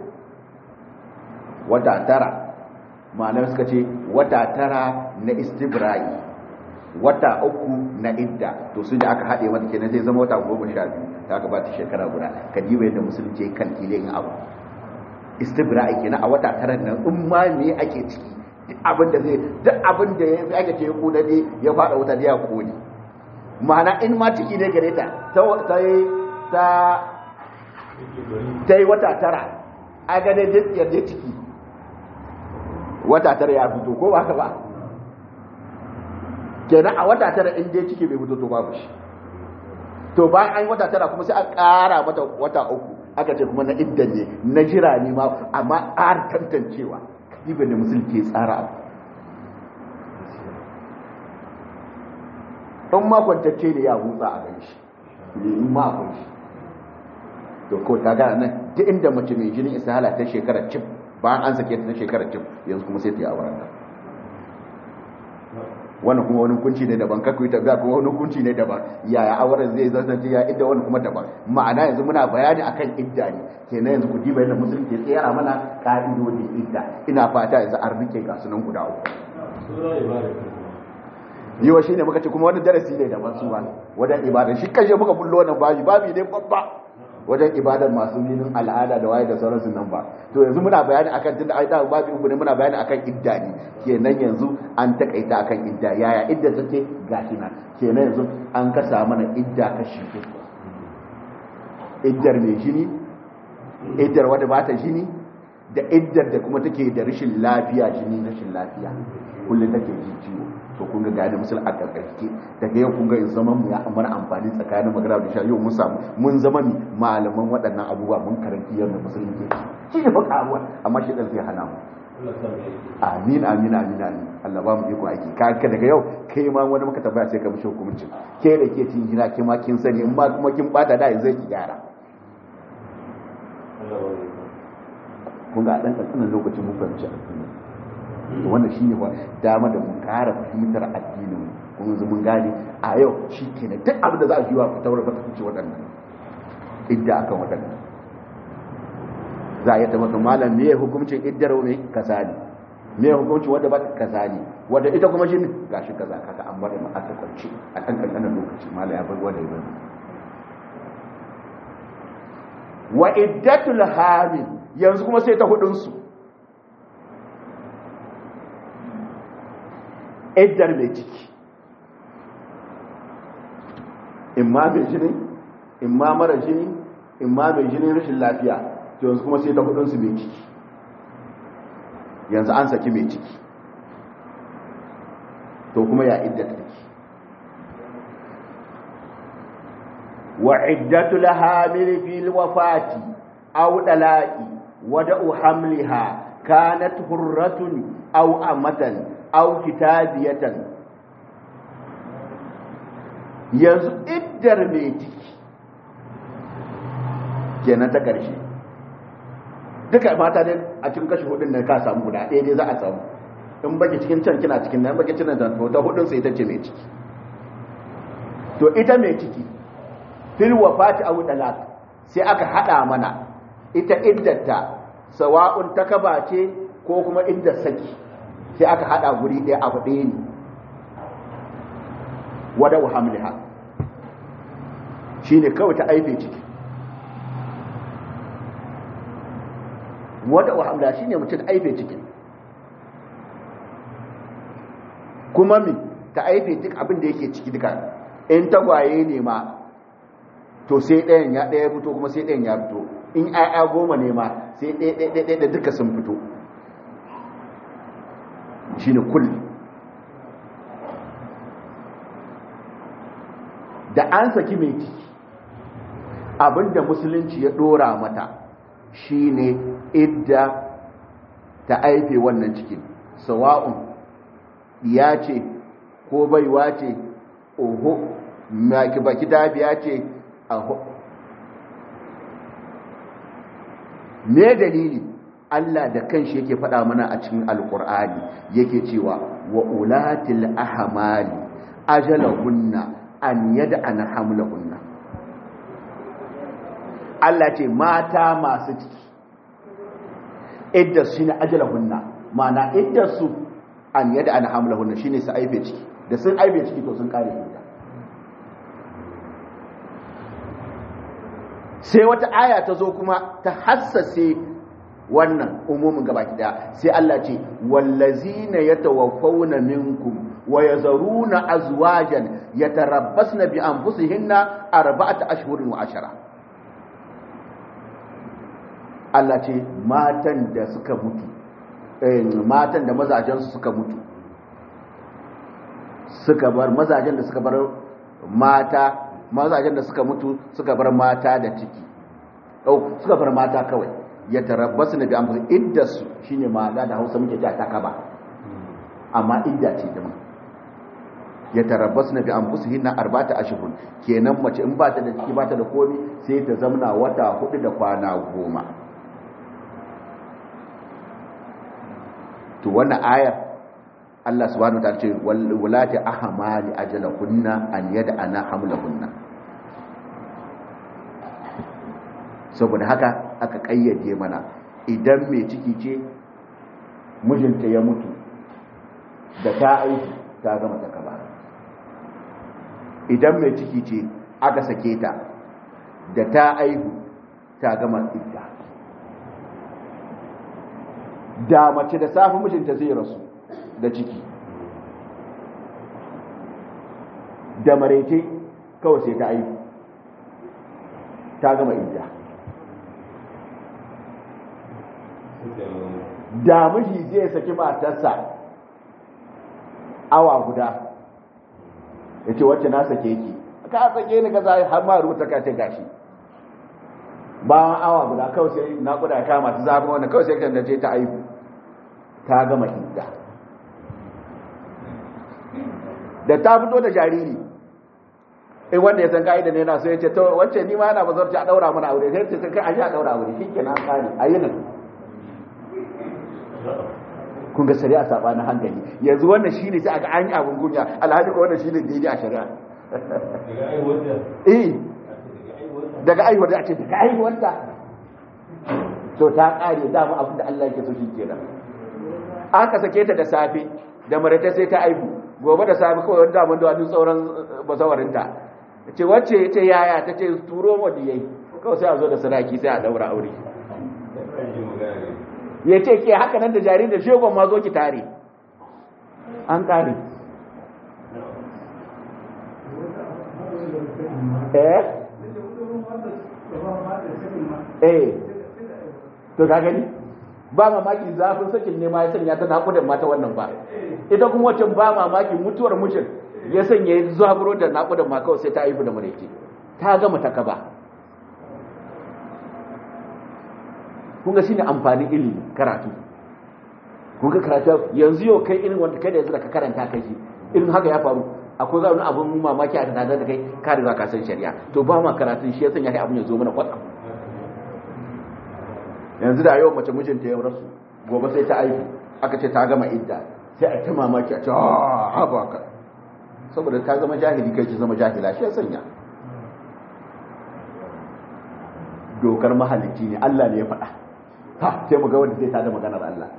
wata tara ma'anar suka ce wata tara na istibra'i wata uku na idda to su da aka haɗe mata kenan zai zama wata goma sha biyu ta aka bata shekara guda ka diba yadda musulunci kan kile yin abu istibra'i kenan a wata tara nan in ma me ake ciki duk abin da zai duk abin da ya ake ce kuna ne ya fada wuta da ya kone ma'ana in ma ciki ne gare ta ta ta ta yi wata tara a gane duk yadda ciki wata tara ya fito ko ba ka ba kenan a wata tara in dai ciki bai fito to babu shi to bayan an yi wata tara kuma sai an ƙara mata wata uku aka ce kuma na iddan ne na jira ne ma amma ƙara tantancewa kadiba ne musul ke tsara abu in ma kwantacce ne ya hutsa a gan shi in ma akwai shi to ko ta gana nan duk inda mace mai jinin isahala ta shekarar cif bayan an sake ta na shekarar cif yanzu kuma sai ta yi auren ta wannan kuma wani hukunci ne daban kakwai ta ga kuma wani hukunci ne daban yaya auren zai zance ya idda wani kuma daban ma'ana yanzu muna bayani akan idda ne kenan yanzu ku diba yadda musulunci ya tsayara mana ka'idodin idda ina fata yanzu an rike ga sunan guda uku yiwa shine muka ce kuma wani darasi ne daban su ba wajen ibada shi kashe muka bullo wannan babi babi ne babba wajen ibadar masu ninin al'ada da waye da sauransu nan ba to yanzu muna bayani akan tunda ai da babu uku ne muna bayani akan idda ne kenan yanzu an takaita akan idda yaya idda take gashi nan kenan yanzu an kasa mana idda kashi uku iddar mai jini iddar wadda ba ta jini da iddar da kuma take da rashin lafiya jini rashin lafiya kullum take ji ciwo to kun ga gani musul a karkarke daga yau kun ga zaman mu ya mana amfani tsakanin magana da sha yau mun samu mun zama mi malaman waɗannan abubuwa mun karanti yadda musulunci shi ne baka abuwa amma shi dan sai hana mu amin amin amin amin Allah ba mu iko aiki ka ka daga yau kai ma wani muka tabbaya sai ka mishi hukunci ke da ke cin gina ke ma kin sani in ma kuma kin bata da yanzu ki gyara kun ga dan kankanin lokacin mun fahimci addini to wannan shine ba dama da mun kara fahimtar addinin kuma yanzu mun gane a yau shi kenan duk abin da za a yi wa fitar da fice waɗannan idda akan waɗannan za a yi ta maka malam me hukuncin iddar ne kaza ne me hukuncin wanda ba kaza ne wanda ita kuma shin gashi kaza kaga an bada ma aka kwance a kan kankanin lokaci malam ya bar wanda ya bari wa iddatul hamil yanzu kuma sai ta hudun su iddar mai ciki imma mai jini imma mara jini imma mai jini rashin lafiya to yanzu kuma sai ta hudunsu mai ciki yanzu an saki mai ciki to kuma ya idda take wa iddatul hamil fil wafati aw dalaqi wada'u hamliha kanat hurratun aw amatan aw kitabiyatan yanzu iddar mai ciki kenan ta ƙarshe duka mata dai a cikin kashi hudun da ka samu guda ɗaya dai za a samu in baki cikin can kina cikin nan baki cikin nan ta hudun sai ita ce mai ciki to ita mai ciki fil wafati aw dalaq sai aka hada mana ita iddarta sawa'un takaba ce ko kuma iddar saki sai aka hada guri ɗaya abu ɗaya ne wada hamliha shi ne kawai ta aife ciki wada hamliha shi ne mutum aife ciki kuma mi ta aife duk abin da yake ciki duka in tagwaye ne ma to sai ɗayan ya ɗaya fito kuma sai ɗayan ya fito in ayya goma ne ma sai ɗaya ɗaya da duka sun fito shi ne kulli da an saki mai ciki abinda musulunci ya dora mata shine idda ta aife wannan cikin sawa'un ya ce ko baiwa ce oho maki baki dabiya ce aho me dalili Allah da kanshi yake faɗa mana a cikin alkur'ani yake cewa wa ulatil ahmali ajalahunna an yada an hamlahunna Allah ce mata masu ciki idda su ne ajalahunna ma'ana idda su an yada an hamlahunna shine su aibe ciki da sun aibe ciki to sun kare idda sai wata aya ta zo kuma ta hassase wannan umumin gabaki daya sai Allah ce wallazina yatawaffawna minkum wa yazaruna azwajan yatarabbasna bi anfusihinna arba'ata ashhurin wa ashara Allah ce matan da suka mutu eh matan da mazajen su suka mutu suka bar mazajen da suka bar mata mazajen da suka mutu suka bar mata da ciki oh suka bar mata kawai ya tarabbasu na bi amfani iddarsu shi ne ma'ana da hausa muke ta kaba amma idda ce da ya tarabbasu na bi amfusu hinna arbata ashihun kenan mace in ba ta da ciki ba ta da komi sai ta zamna wata hudu da kwana goma to wannan ayar Allah subhanahu wa ta'ala ce wallati ahmali ajalahunna an yad'ana hamlahunna saboda haka aka kayyade mana idan mai ciki ce mijinta ya mutu da ta aiki ta gama ta kaba idan mai ciki ce aka sake ta da ta aihu ta gama idda da mace da safi mijinta zai rasu da ciki da maraice kawai sai ta aihu ta gama idda da miji zai saki matarsa awa guda ya ce wacce na sake ki ka sake ni ka zai har ma rubuta ka ce gashi bayan awa guda kawai sai na kuda kama ta zama wanda kawai sai kan da ce ta aihu ta gama idda da ta fito da jariri in wanda ya san ka'ida ne na so ya ce to wacce ni ma yana bazarci a daura mana aure sai ce kai a ji a daura aure shi ke na kare a yi nan kun ga shari'a sabanin hankali yanzu wannan shine sai aka an yi abun kunya alhaji ko wannan shine daidai a shari'a eh daga aiwata a ce daga aiwata to ta kare dama abin da Allah yake so shi kenan aka sake ta da safe da marata sai ta aihu gobe da safe kawai wanda mun da wani sauran bazawarinta ce wacce ce yaya ta ce turo wanda yayi kawai sai a zo da sadaki sai a daura aure ya ce ke haka nan da jari da shegon ma zo ki tare an kare eh eh to ka gani ba mamaki zafin sakin ne ma ya sanya ta naƙudan mata wannan ba ita kuma wacce ba mamaki mutuwar mucin ya sanya ya zaburo da naƙudan ma kawai sai ta haifu da mareke ta gama ta kaba kun ga shine amfanin ilimi karatu kun ga karatu yanzu yau kai irin wanda kai da yanzu da ka karanta kai shi irin haka ya faru akwai zaune abin mamaki a tare da kai ka riga ka san shari'a to ba ma karatun shi ya sanya kai abin ya zo mana kwatsam yanzu da yau mace mijinta ya rasu gobe sai ta aiki aka ce ta gama idda sai a ta mamaki a ce a ba ka saboda ka zama jahili kai ki zama jahila shi ya sanya dokar mahalicci ne Allah ne ya faɗa ha sai mu ga wanda zai tada maganar Allah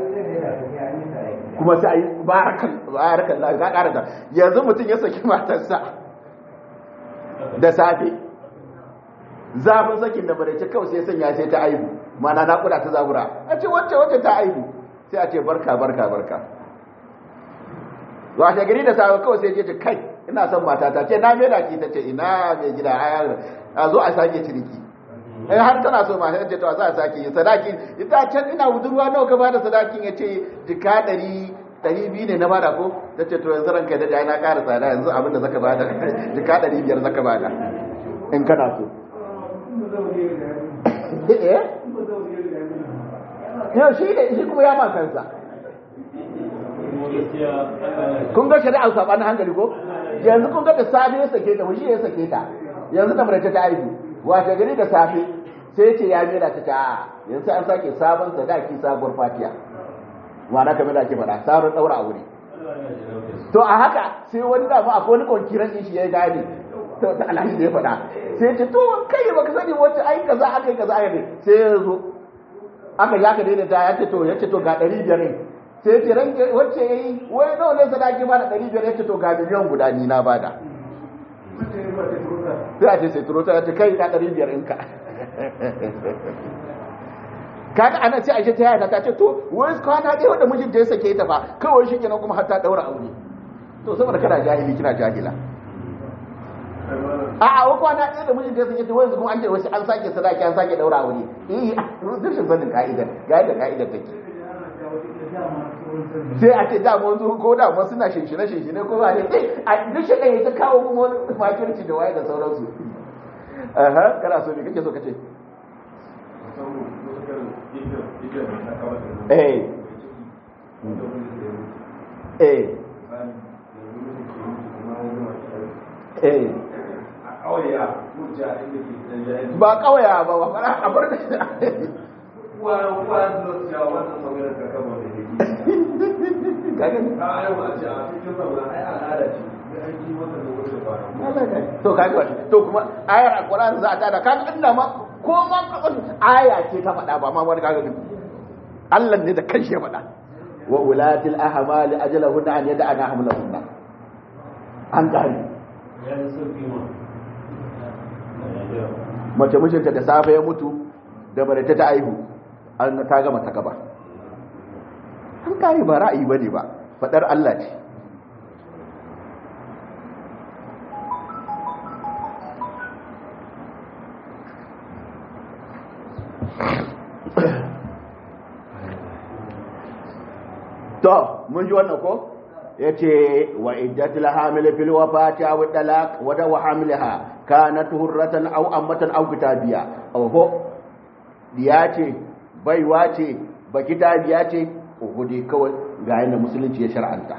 kuma sai ayi barakan barakan Allah ga karanta yanzu mutum ya saki matarsa da safe zafin sakin da bare kawai sai sanya sai ta aihu mana naƙuda ta zabura a ce wacce wacce ta aihu sai a ce barka barka barka washe gari da safe kawai sai ce kai ina son matata ce na mera ki ta ce ina mai gida a zo a sake ciniki in har tana so mata ce to za a sake yi sadaki ita can ina budurwa nawa ka bada sadakin ya ce jika ɗari ɗari biyu ne na bada ko ta ce to yanzu ranka da na ƙara tsada yanzu abin da zaka bada jika ɗari biyar zaka bada in kana so yau shi ne shi kuma ya ma kansa kun ga shari'a sabanin hankali ko yanzu kun ga da safe ya sake ta wani ya sake ta yanzu da mara ta aiki wace gari da safe sai ce ya mera ta ta yanzu an sake sabon sadaki sabuwar fatiya ma'ana kamar da ake faɗa sabon ɗaura a wuri to a haka sai wani dama akwai wani kwankiran shi ya gane to da alhaji da ya faɗa sai ce to kai baka sani wacce ai kaza aka yi kaza aka yi sai ya zo aka ya ka daidaita ya ce to ya ce to ga ɗari biyar ne sai ya ce ran wacce ya yi wai nawa ne sadaki ba da ɗari biyar ya ce to ga miliyan guda ni na bada sai a ce sai turo ta ce kai na ɗari biyar ɗinka kaga ana ce aisha ta yaya ta ce to wai kwana ɗaya wanda mijin da ya sake ta fa kawai shi kenan kuma har ta daura aure to saboda kana jahili kina jahila a a wai kwana ɗaya da mijin da ya sake ta wai kuma an ce wasu an sake sadaki an sake daura aure eh rashin sanin ka'idar ga yadda ka'idar take sai a ce da mun zo ko da mun suna shinshine shinshine ko ba ne a duk shi ɗaya ta kawo kuma wani makirci da waye da sauransu aha kana so me kake so kace eh eh eh ba kawaya ba ba fara a bar to kaga to kuma ayar alquran za ta da kaga inda ma ko ma aya ce ta faɗa ba ma wani kaga Allah ne da kanshi ya faɗa wa ulatil ahmali ajalahunna an yad'ana hamlahunna an gani mace mijinta da safe ya mutu da barata ta aihu an ta gama ta gaba an kare ba ra'ayi bane ba fadar Allah ce to mun ji wannan ko yace wa iddatul hamil fil wafati aw talaq wa daw hamilha kanat hurratan aw ammatan aw kitabiya oho diya ce baiwa ce ba kitabiya ce oho dai kawai ga yanda musulunci ya shar'anta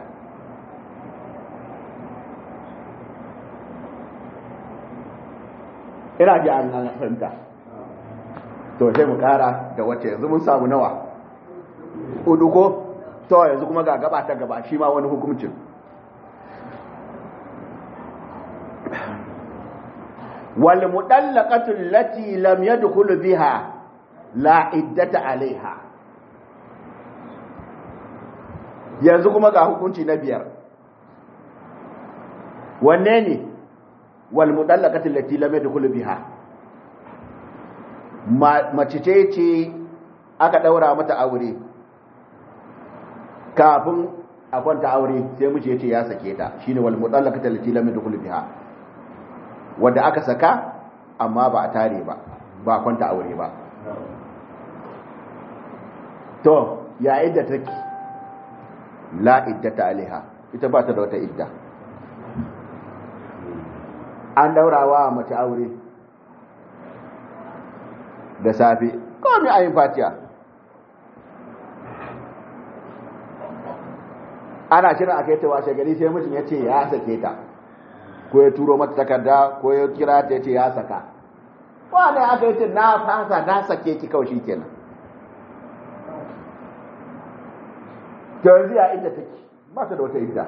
ina ji an fahimta to sai mu kara da wacce yanzu mun samu nawa udu ko to yanzu kuma ga gaba ta gaba shi ma wani hukuncin wal mudallaqatu allati lam yadkhul biha la iddata alaiha yanzu kuma ga hukunci na biyar wanne ne wal mudallaqatu allati lam yadkhul biha mace ce ce aka daura mata aure kafin a kwanta aure sai miji yace ya sake ta shine wal mutallaqatu allati lam yadkhul biha wanda aka saka amma ba a tare ba ba a kwanta aure ba to ya idda take la iddata alaiha ita ba ta da wata idda an daurawa mace aure da safe ko mai ayin fatiya ana shirin a kai ta washe gari sai mutum ya ce ya sake ta ko ya turo mata takarda ko ya kira ta ya ce ya saka wane aka yi ce na fasa na sake ki kawai shi kenan ta yanzu ya inda take ba ta da wata idda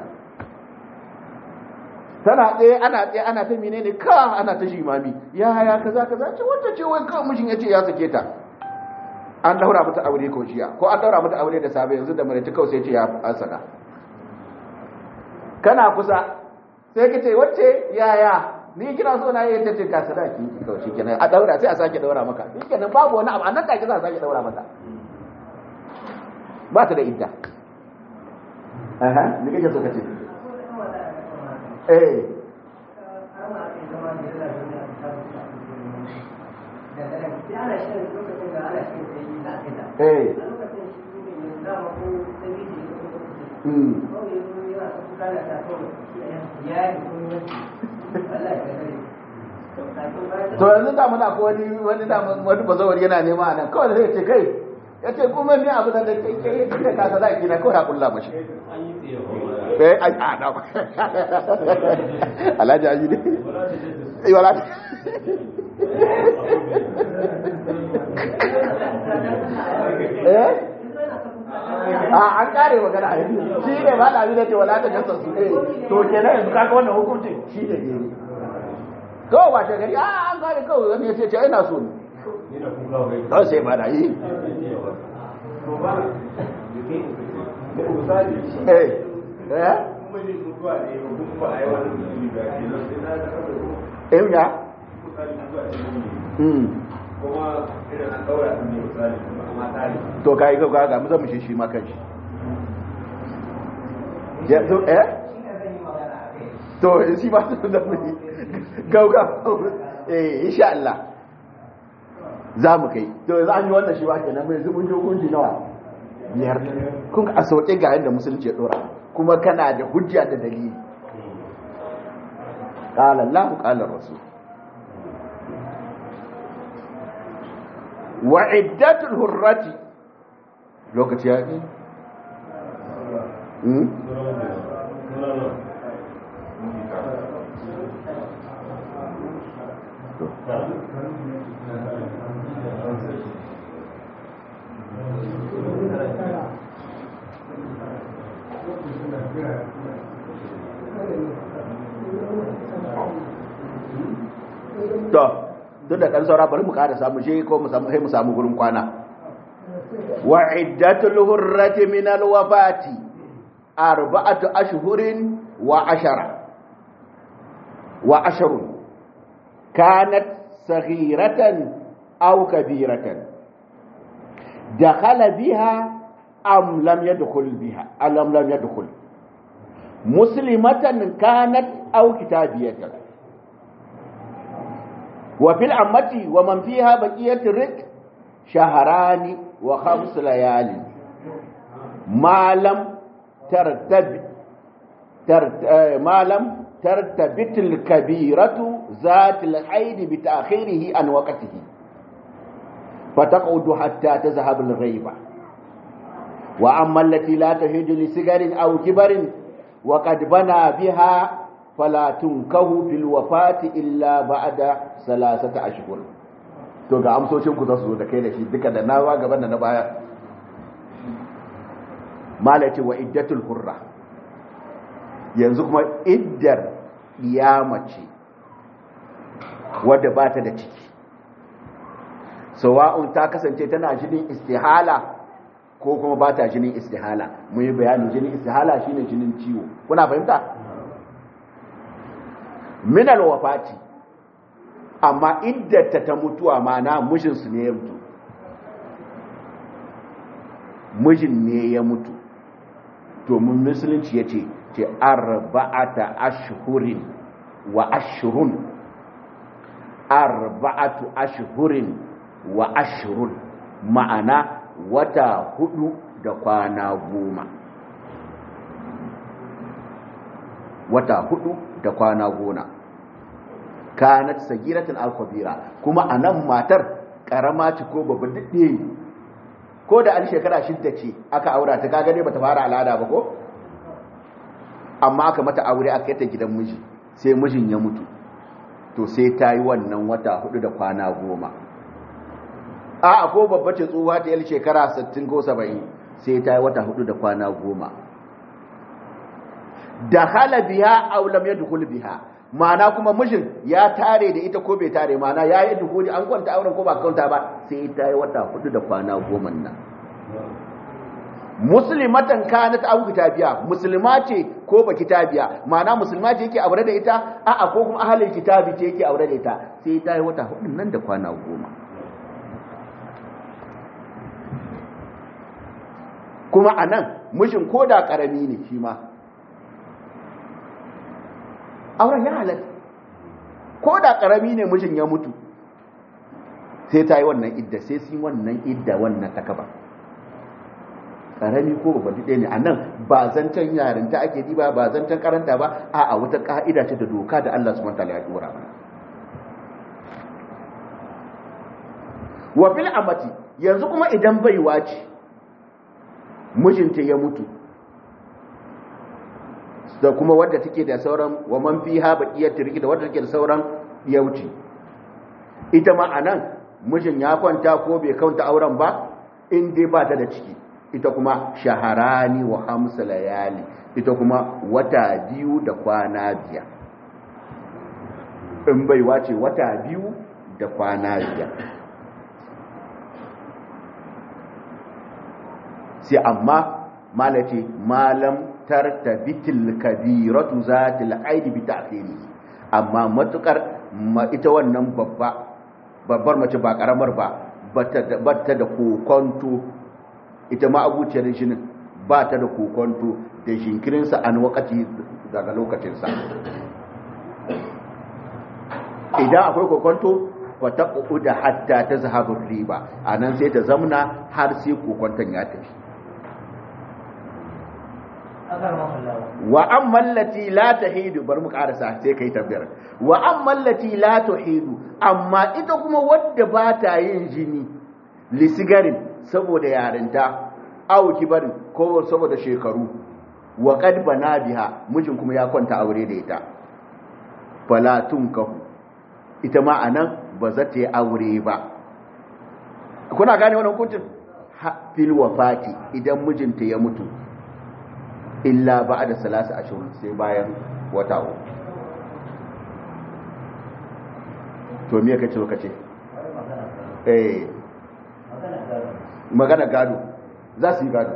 tana tsaye ana tsaye ana ta menene ka ana ta shimami ya ya kaza kaza ce wanda ce wai kawai mijin ya ce ya sake ta an daura mata aure ko shiya ko an daura mata aure da safe yanzu da mare ta kawai sai ce ya an saka kana kusa sai ka ce wacce yaya ni kina so na yi ta ce ka sadaki ki kawai shikenan a daura sai a sake daura maka shikenan babu wani abu annan take za a sake daura mata ba ta da idda aha me kake so ka ce eh eh mm to yanzu da muna ko wani wani da wani bazawar yana nema a nan kawai zai ce kai ya ce kuma ni abu da kai kai kai ka sada ki na kawai ha kulla mashi eh ai a da Alhaji aji ne eh wala eh a an kare magana a yanzu shi ne ba da da ce wala ta gasa su eh to kenan yanzu kaga wannan hukuncin shi ne ne kawai ba ta gari a an kare kawai wani ya ce ce ina so ne kawai sai ba da yi eh eh eh ya kuma irin an ɗaura su ne misali amma tare to kai ga ga mu zan mu shi shi ma kanshi ya to eh to shi ba su da mu gauga eh insha Allah za mu kai to yanzu an yi wannan shi ba kenan mai zubin hukunci nawa biyar kun a sauke ga yadda musulunci ya dora kuma kana da hujja da dalili qala Allah qala rasul wa iddatul hurrati lokaci ya yi hmm to duk da ɗan saura bari mu ƙara samu shi ko mu samu sai mu samu gurin kwana wa iddatul hurrati min alwafati arba'atu ashhurin wa ashara wa asharun kanat saghiratan aw kabiratan dakhala biha am lam yadkhul biha am lam yadkhul muslimatan kanat aw kitabiyatan وفي العمة ومن فيها بقية الرق شهران وخمس ليال ما لم ترتب ترت... ما لم ترتبط الكبيرة ذات الحيد بتأخيره عن وقته فتقعد حتى تذهب الغيبة وأما التي لا تهج لسجر أو كبر وقد بنى بها فلا تنكه في الوفاة إلا بعد ثلاثة أشهر to ga amsoshin ku za su zo da kai da shi duka da nawa gaban da na baya malati wa iddatul hurra yanzu kuma iddar ce wadda ba ta da ciki sawa'un ta kasance tana jinin istihala ko kuma ba ta jinin istihala mun yi bayanin jinin istihala shine jinin ciwo kuna fahimta minal wafati amma iddata ta mutuwa mana mijinsu ne ya mutu mijin ne ya mutu to mun musulunci ya ce ce arba'ata ashhurin wa ashhurun arba'atu ashhurin wa ashhurun ma'ana wata hudu da kwana goma wata hudu da kwana gona kanat sagiratin alkhabira kuma anan matar karama ce ko babba dade ko da an shekara shidda ce aka aura ta kaga ne bata fara al'ada ba ko amma aka mata aure aka yi ta gidan miji sai mijin ya mutu to sai ta yi wannan wata hudu da kwana goma a ko babba ce tsuwa ta yi shekara 60 ko 70 sai ta yi wata hudu da kwana goma da hala biya aw lam yadkhul biha ma'ana kuma mijin ya tare da ita ko bai tare ma'ana ya yi dukuri an kwanta auren ko ba kwanta ba sai ta yi wata hudu da kwana goma nan muslimatan kanat aw kitabiya musulma ce ko ba kitabiya ma'ana musulma ce yake aure da ita a'a ko kuma ahlul kitabi ce yake aure da ita sai ta yi wata hudu nan da kwana goma kuma anan mijin ko da karami ne shi ma auren ya halatta ko da karami ne mijin ya mutu sai ta yi wannan idda sai sun wannan idda wannan takaba karami ko babba ɗaya ne a nan ba zancen yarinta ake diba ba zancen karanta ba a a wata ka'ida ce da doka da Allah subhanahu wataala ya dora mana wa fil amati yanzu kuma idan baiwa ce mijinta ya mutu da kuma wadda take da sauran wa man fiha baqiyat riki da wadda take da sauran yauci ita ma anan mijin ya kwanta ko bai kanta auren ba in dai ba ta da ciki ita kuma shaharani wa hamsa layali ita kuma wata biyu da kwana biyar in bai wace wata biyu da kwana biyar sai amma malace malam tartabitil kabiratu zatil aidi bi ta'khiri amma matukar ita wannan babba babbar mace ba karamar ba bata da kokonto ita ma abuciyar jinin ba ta da kokonto da jinkirinsa an wakati daga lokacinsa idan akwai kokonto wata da hatta ta zahabin riba a nan sai ta zamna har sai kokonton ya tafi wa an mallati la tahidu bar mu karasa sai kai tabbiyar wa an mallati la tahidu amma ita kuma wadda ba ta yin jini lisigarin saboda yarinta aw kibarin ko saboda shekaru wa qad bana biha mijin kuma ya kwanta aure da ita fala tunkahu ita ma anan ba za ta yi aure ba kuna gane wannan hukuncin fil wafati idan mijinta ya mutu illa ba da salasa ashirin sai bayan wata uku to me kace kace eh magana gado za su yi gado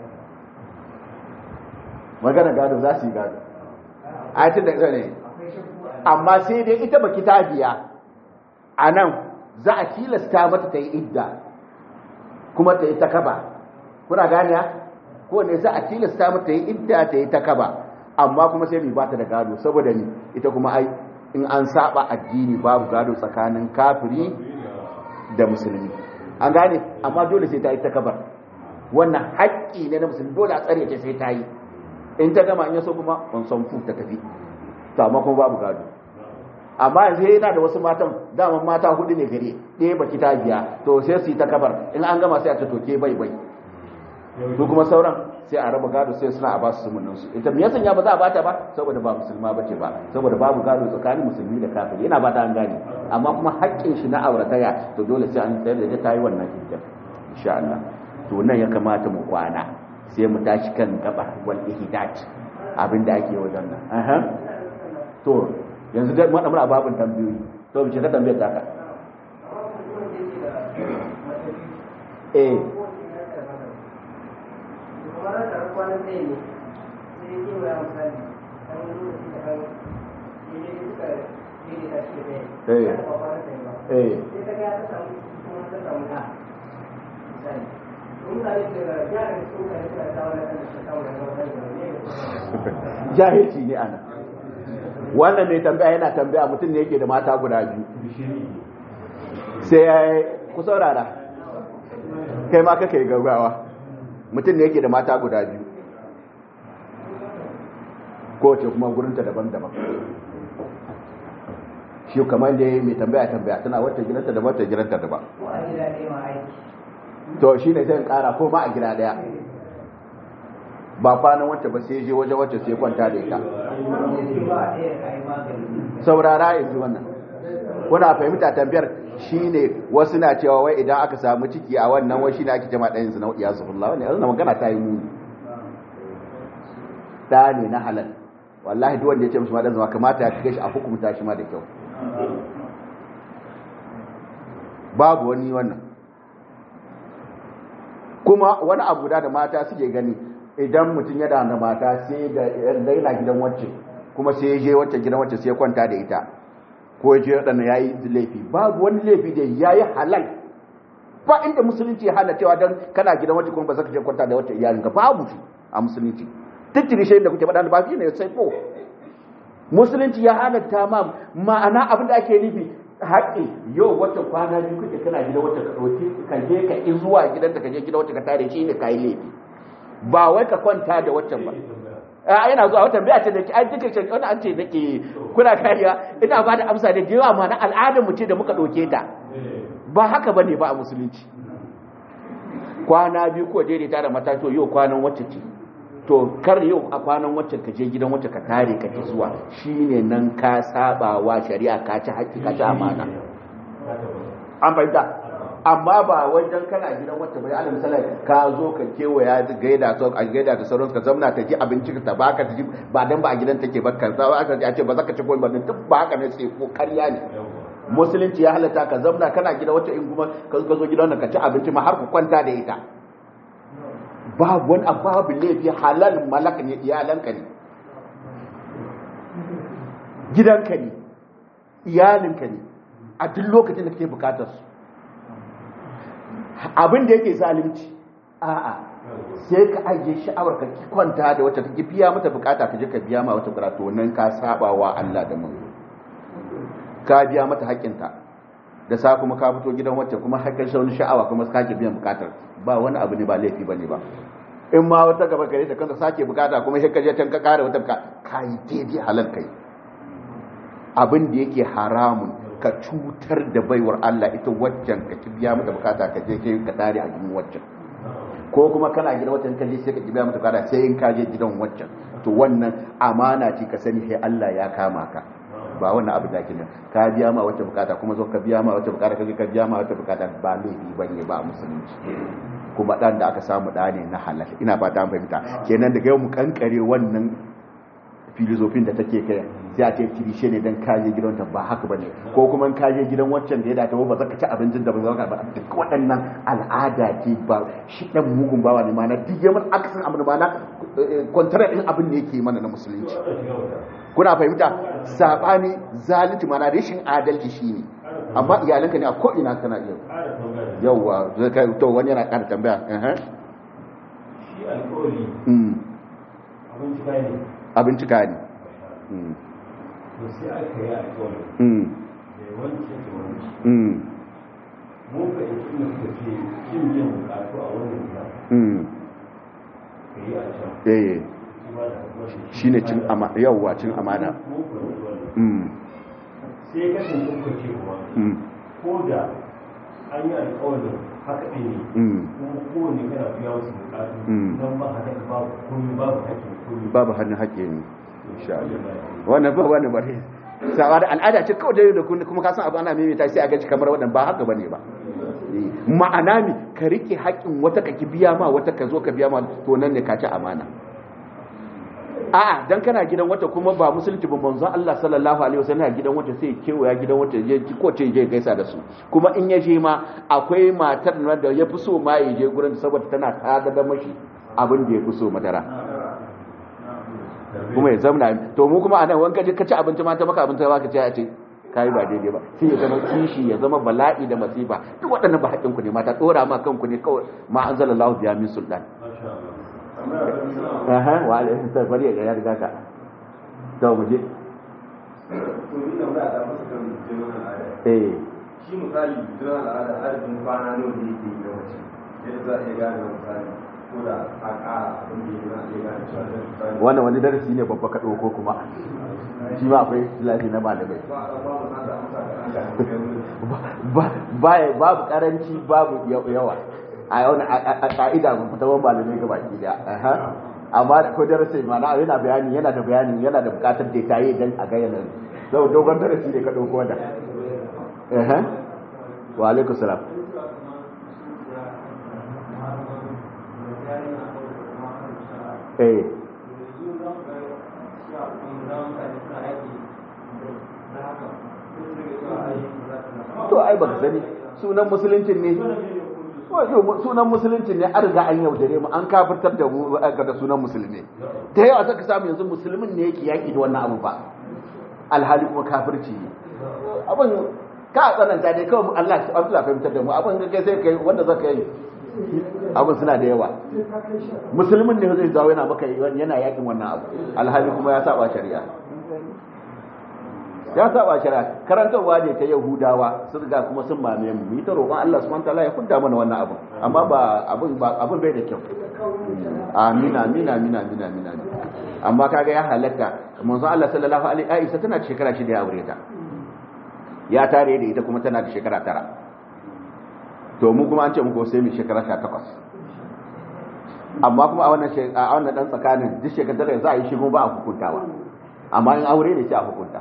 magana gado za su yi gado ayatin da ne amma sai dai ita baki ta biya a nan za a tilasta mata ta yi idda kuma ta yi ta kaba kuna ganiya ko ne za a tilasta mata ta yi idda ta yi ta kaba amma kuma sai mai ba ta da gado saboda ni ita kuma ai in an saba addini babu gado tsakanin kafiri da musulmi an gane amma dole sai ta yi ta kabar wannan haƙƙi ne na musulmi dole a tsare ta sai ta yi in ta gama in yaso kuma on son fu ta tafi to amma kuma babu gado amma yanzu yana da wasu matan daman mata hudu ne gare ɗaya baki ta biya to sai su yi ta kabar in an gama sai a ta toke bai bai su kuma sauran sai a raba gado sai suna a ba su sumunin su ita me yasa ya ba za a bata ba saboda ba musulma bace ba saboda babu gado tsakanin musulmi da kafiri yana ba ta an gane amma kuma haƙƙin shi na aurataya to dole sai an tsayar da ta yi wannan hijja insha Allah to nan ya kamata mu kwana sai mu tashi kan gaba wal ihdat abinda ake wajen nan aha to yanzu dai mun amura babin tambayoyi to mu ce ka tambayar ta ka eh jahilci ne ana wannan mai tambaya yana tambaya mutum ne yake da mata guda biyu sai ya yi ku saurara kai ma kaka yi gaggawa mutum ne yake da mata guda biyu kowace kuma gurinta daban-daban shi kamar da ya yi mai tambaya tambaya tana wata gidanta daban wata gidanta daban to shi ne sai kara ko ma a gida daya ba kwanan wacce ba sai je waje wacce sai kwanta da ita saurara yanzu wannan kuna fahimta tambayar shine wasu na cewa wai idan aka samu ciki a wannan wai shine ake jama ɗayan zina ya zuhullah wannan yanzu magana ta yi muni da ne na halal wallahi duk wanda ya ce mishi ma dan zama kamata ya kike shi a hukunta shi ma da kyau babu wani wannan kuma wani abu da mata suke gani idan mutum ya da mata sai da yana gidan wacce kuma sai ya je wacce gidan wacce sai ya kwanta da ita ko ya je waɗanda ya yi laifi babu wani laifi da ya yi halal ba inda musulunci ya hana cewa don kana gidan wacce kuma ba za ka je kwanta da wacce iyalinka babu shi a musulunci tattiri shi da kuke faɗa ba fi ne sai ko musulunci ya halatta ma ma'ana abin da ake nufi haƙƙi yau wata kwana biyu kuke kana gidan wacce ka ɗauki ka je ka in zuwa gidanta ka je gidan wacce ka tare shi ne ka yi laifi ba wai ka kwanta da waccan ba a yana zuwa wata biya ce da ki an duka shi wani an ce nake kuna kariya ina ba da amsa da yawa ma na al'adar mu ce da muka ɗauke ta ba haka ba ne ba a musulunci kwana biyu ko daidaita da matato yau kwanan wacce ce to kar yau a kwanan wacce ka je gidan wacce ka tare ka ki zuwa shine nan ka saba wa shari'a ka ci haƙƙi ka ci amana an fahimta amma ba wajen kana gidan wacce bai alal misali ka zo ka kewaya gaida to a gaida ta sauransu ka zamna ta ji abinci ta baka ta ji ba dan ba a gidan take ba ka za aka a ce ba za ka ci komai ba duk ba haka ne sai ko ƙarya ne musulunci ya halatta ka zamna kana gidan wacce in kuma ka zo gidan ka ci abinci ma har ku kwanta da ita babu wani babu laifi halal malak ne iyalanka ne gidanka ne iyalinka ne a duk lokacin da kake bukatar su abin da yake zalunci a'a sai ka ajiye sha'awar ka ki kwanta da wata ki biya mata bukata ka je ka biya ma wata bukata to nan ka saba wa Allah da manzo ka biya mata haƙƙinta da sa kuma ka fito gidan wacce kuma haƙƙin shi wani sha'awa kuma ka ke biyan bukatar ba wani abu ne ba laifi bane ba in ma wata gaba gare ta kanka sake bukata kuma sai ka je can ka kare wata bukata ka yi daidai halal kai abin da yake haramun ka cutar da baiwar Allah ita waccan ka ki biya mata bukata ka je kai ka tare a gidan waccan ko kuma kana gidan waccan ka je sai ka ki biya mata bukata sai in ka je gidan waccan to wannan amana ce ka sani sai Allah ya kama ka ba wannan abu da ke nan ka biya ma wacce bukata kuma zo ka biya ma wacce bukata ka je ka biya ma wacce bukata ba laifi bane ba a musulunci kuma dan da aka samu da ne na halal ina fata an fahimta kenan daga yau mu kankare wannan filozofin da take kai sai a ce kirishe ne dan kaje gidanta ba haka bane ko kuma in kaje gidan waccan da ya dace ba za ka ci abincin da ba za ka ba duk waɗannan al'ada ce ba shi dan mugun bawa ne mana duk yaman aksan abin mana kwantara din abin da yake mana na musulunci kuna fahimta sabani zalunci mana rashin adalci shine amma iyalanka ne a ko ina kana iya yauwa zai kai to wani yana ƙara tambaya shi alkawari abinci kayan ne abinci ka ne to sai aka yi alkawari da wancan da wancan mun ka yi suna suka ce cin yin bukatu a wannan gida ka yi a can eh shi ne cin amana yauwa cin amana mun ka yi wannan sai kasance kuka ce kuma ko da an yi alkawarin haka ɗin ne kuma kowane kana biya wasu bukatu don ba haka babu komi babu haƙƙin komi babu hannun haƙƙi ne insha Allah wannan ba wani bare sawa da al'ada ce kawai da da kun kuma ka san abu ana maimaita sai a gaji kamar wadan ba haka bane ba ma'ana mi ka rike haƙƙin wata ka ki biya ma wata ka zo ka biya ma to nan ne ka ci amana a'a dan kana gidan wata kuma ba musulunci ba manzon Allah sallallahu alaihi wasallam gidan wata sai kewaya gidan wata je ko ce je gaisa da su kuma in ya je ma akwai matar da ya fi so ma ya je gurin saboda tana tada da mashi abin da ya fi so madara kuma ya zamna to mu kuma anan wanka je ka ci abinci ma ta maka abinci ba ka ce a ce kai ba daidai ba sai ya zama kishi ya zama bala'i da masifa duk waɗannan ba haƙƙin ku ne mata dora ma kanku ne kawai ma anzalallahu biya min sultan aha wa alaihi salam bari ya ya riga ka to mu je eh shi misali jira al'ada adadin kwana nawa ne yake yi yawanci yadda za a iya gane misali ko da a ƙara abin da ya iya gane cewa da misali wannan wani darasi ne babba ka ɗauko kuma shi ma akwai lafi na malamai ba a ba mu san da amsa da an gane Ba- babu karanci babu yawa a yau a ka'ida mun fitawan malamai ga baki daya Aha. amma da ko darasi mana yana bayani yana da bayani yana da bukatar da ta yi dan a ga yana zau dogon darasi ne ka dauko wanda eh wa alaikum salam eh to ai baka sani sunan musuluncin ne wato sunan musuluncin ne an riga an yaudare mu an kafirtar da mu ga da sunan musulmi da yawa saka samu yanzu musulmin ne yake yaki da wannan abu ba alhali kuma kafirci ne abin ka tsananta dai kawai Allah Allah fahimtar da mu abin da kai sai kai wanda zaka yi abin suna da yawa musulmin ne zai zawo yana maka yana yakin wannan abu alhali kuma ya saba shari'a ya saba shari'a karantarwa ne ta yahudawa sun riga kuma sun mame mu mu ta roƙon Allah subhanahu wataala ya kudda mana wannan abu amma ba abin ba abin bai da kyau amin amin amin amin amin amin amma kaga ya halatta manzo Allah sallallahu alaihi Aisha tana da shekara shida ya aure ta ya tare da ita kuma tana da shekara tara to mu kuma an ce muku sai mu shekara 18 amma kuma a wannan a wannan dan tsakanin duk shekara za a yi shi kuma ba a hukuntawa amma in aure ne sai a hukunta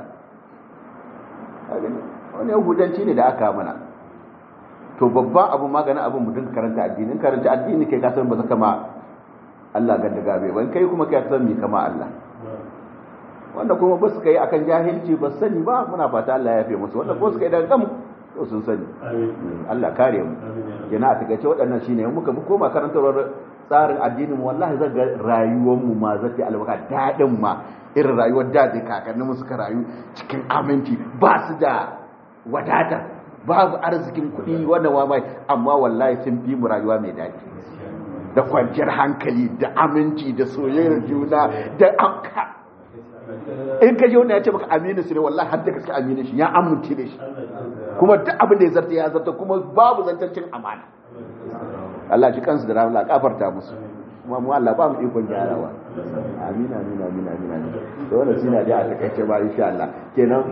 wani yahudanci ne da aka mana to babban abu maganin abin mutum karanta addini karanta addini kai kasar ba zaka ma Allah ganda gabe ban kai kuma kai san mi kama Allah wanda kuma ba su kai akan jahilci ba sani ba muna fata Allah ya yafe musu wanda ko su kai daga gam to sun sani Allah kare mu yana a takaice waɗannan shine muka mu koma karantarwar tsarin addinin mu wallahi zan ga rayuwar mu ma zai albarka dadin ma irin rayuwar da da kakannin mu suka rayu cikin aminci ba su da wadata babu arzikin kuɗi wanda wa mai amma wallahi sun fi mu rayuwa mai daɗi da kwanciyar hankali da aminci da soyayyar juna da amka in ka ji wanda ya ce maka aminu su ne wallahi har da gaske aminu shi ya amince da shi kuma duk abin da ya zarta ya zarta kuma babu zantancin amana Allah ji kansu da rahama kafarta musu kuma mu Allah ba mu ikon gyarawa amin amin amin amin amin to wannan shine da a takaice ba insha Allah kenan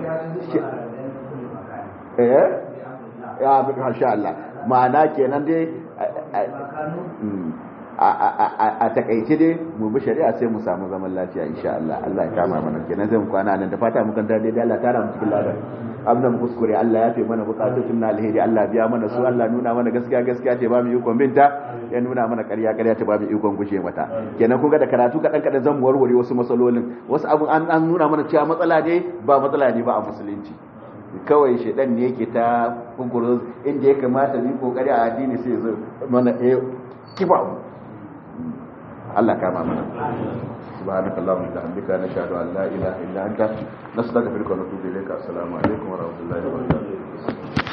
eh ya bi insha Allah ma'ana kenan dai a takaice dai mu bi shari'a sai mu samu zaman lafiya insha Allah Allah ya kama mana kenan zai mu kwana nan da fata mu kan dai dai Allah tara mu cikin ladan abin mu kuskure Allah ya fi mana bukatun na alheri Allah biya mana su Allah nuna mana gaskiya gaskiya ce ba mu ikon binta ya nuna mana ƙarya ƙarya ta ba mu ikon gushe mata kenan kun ga da karatu kaɗan kaɗan zan warware wasu matsalolin wasu abin an an nuna mana cewa matsala ne ba matsala ne ba a musulunci kawai shedan ne yake ta kunkuru inda ya kamata ni kokari a addini sai zo mana eh kiba Allah kama mana سبحانك اللهم وبحمدك نشهد ان لا اله الا انت نستغفرك ونتوب اليك السلام عليكم ورحمه الله وبركاته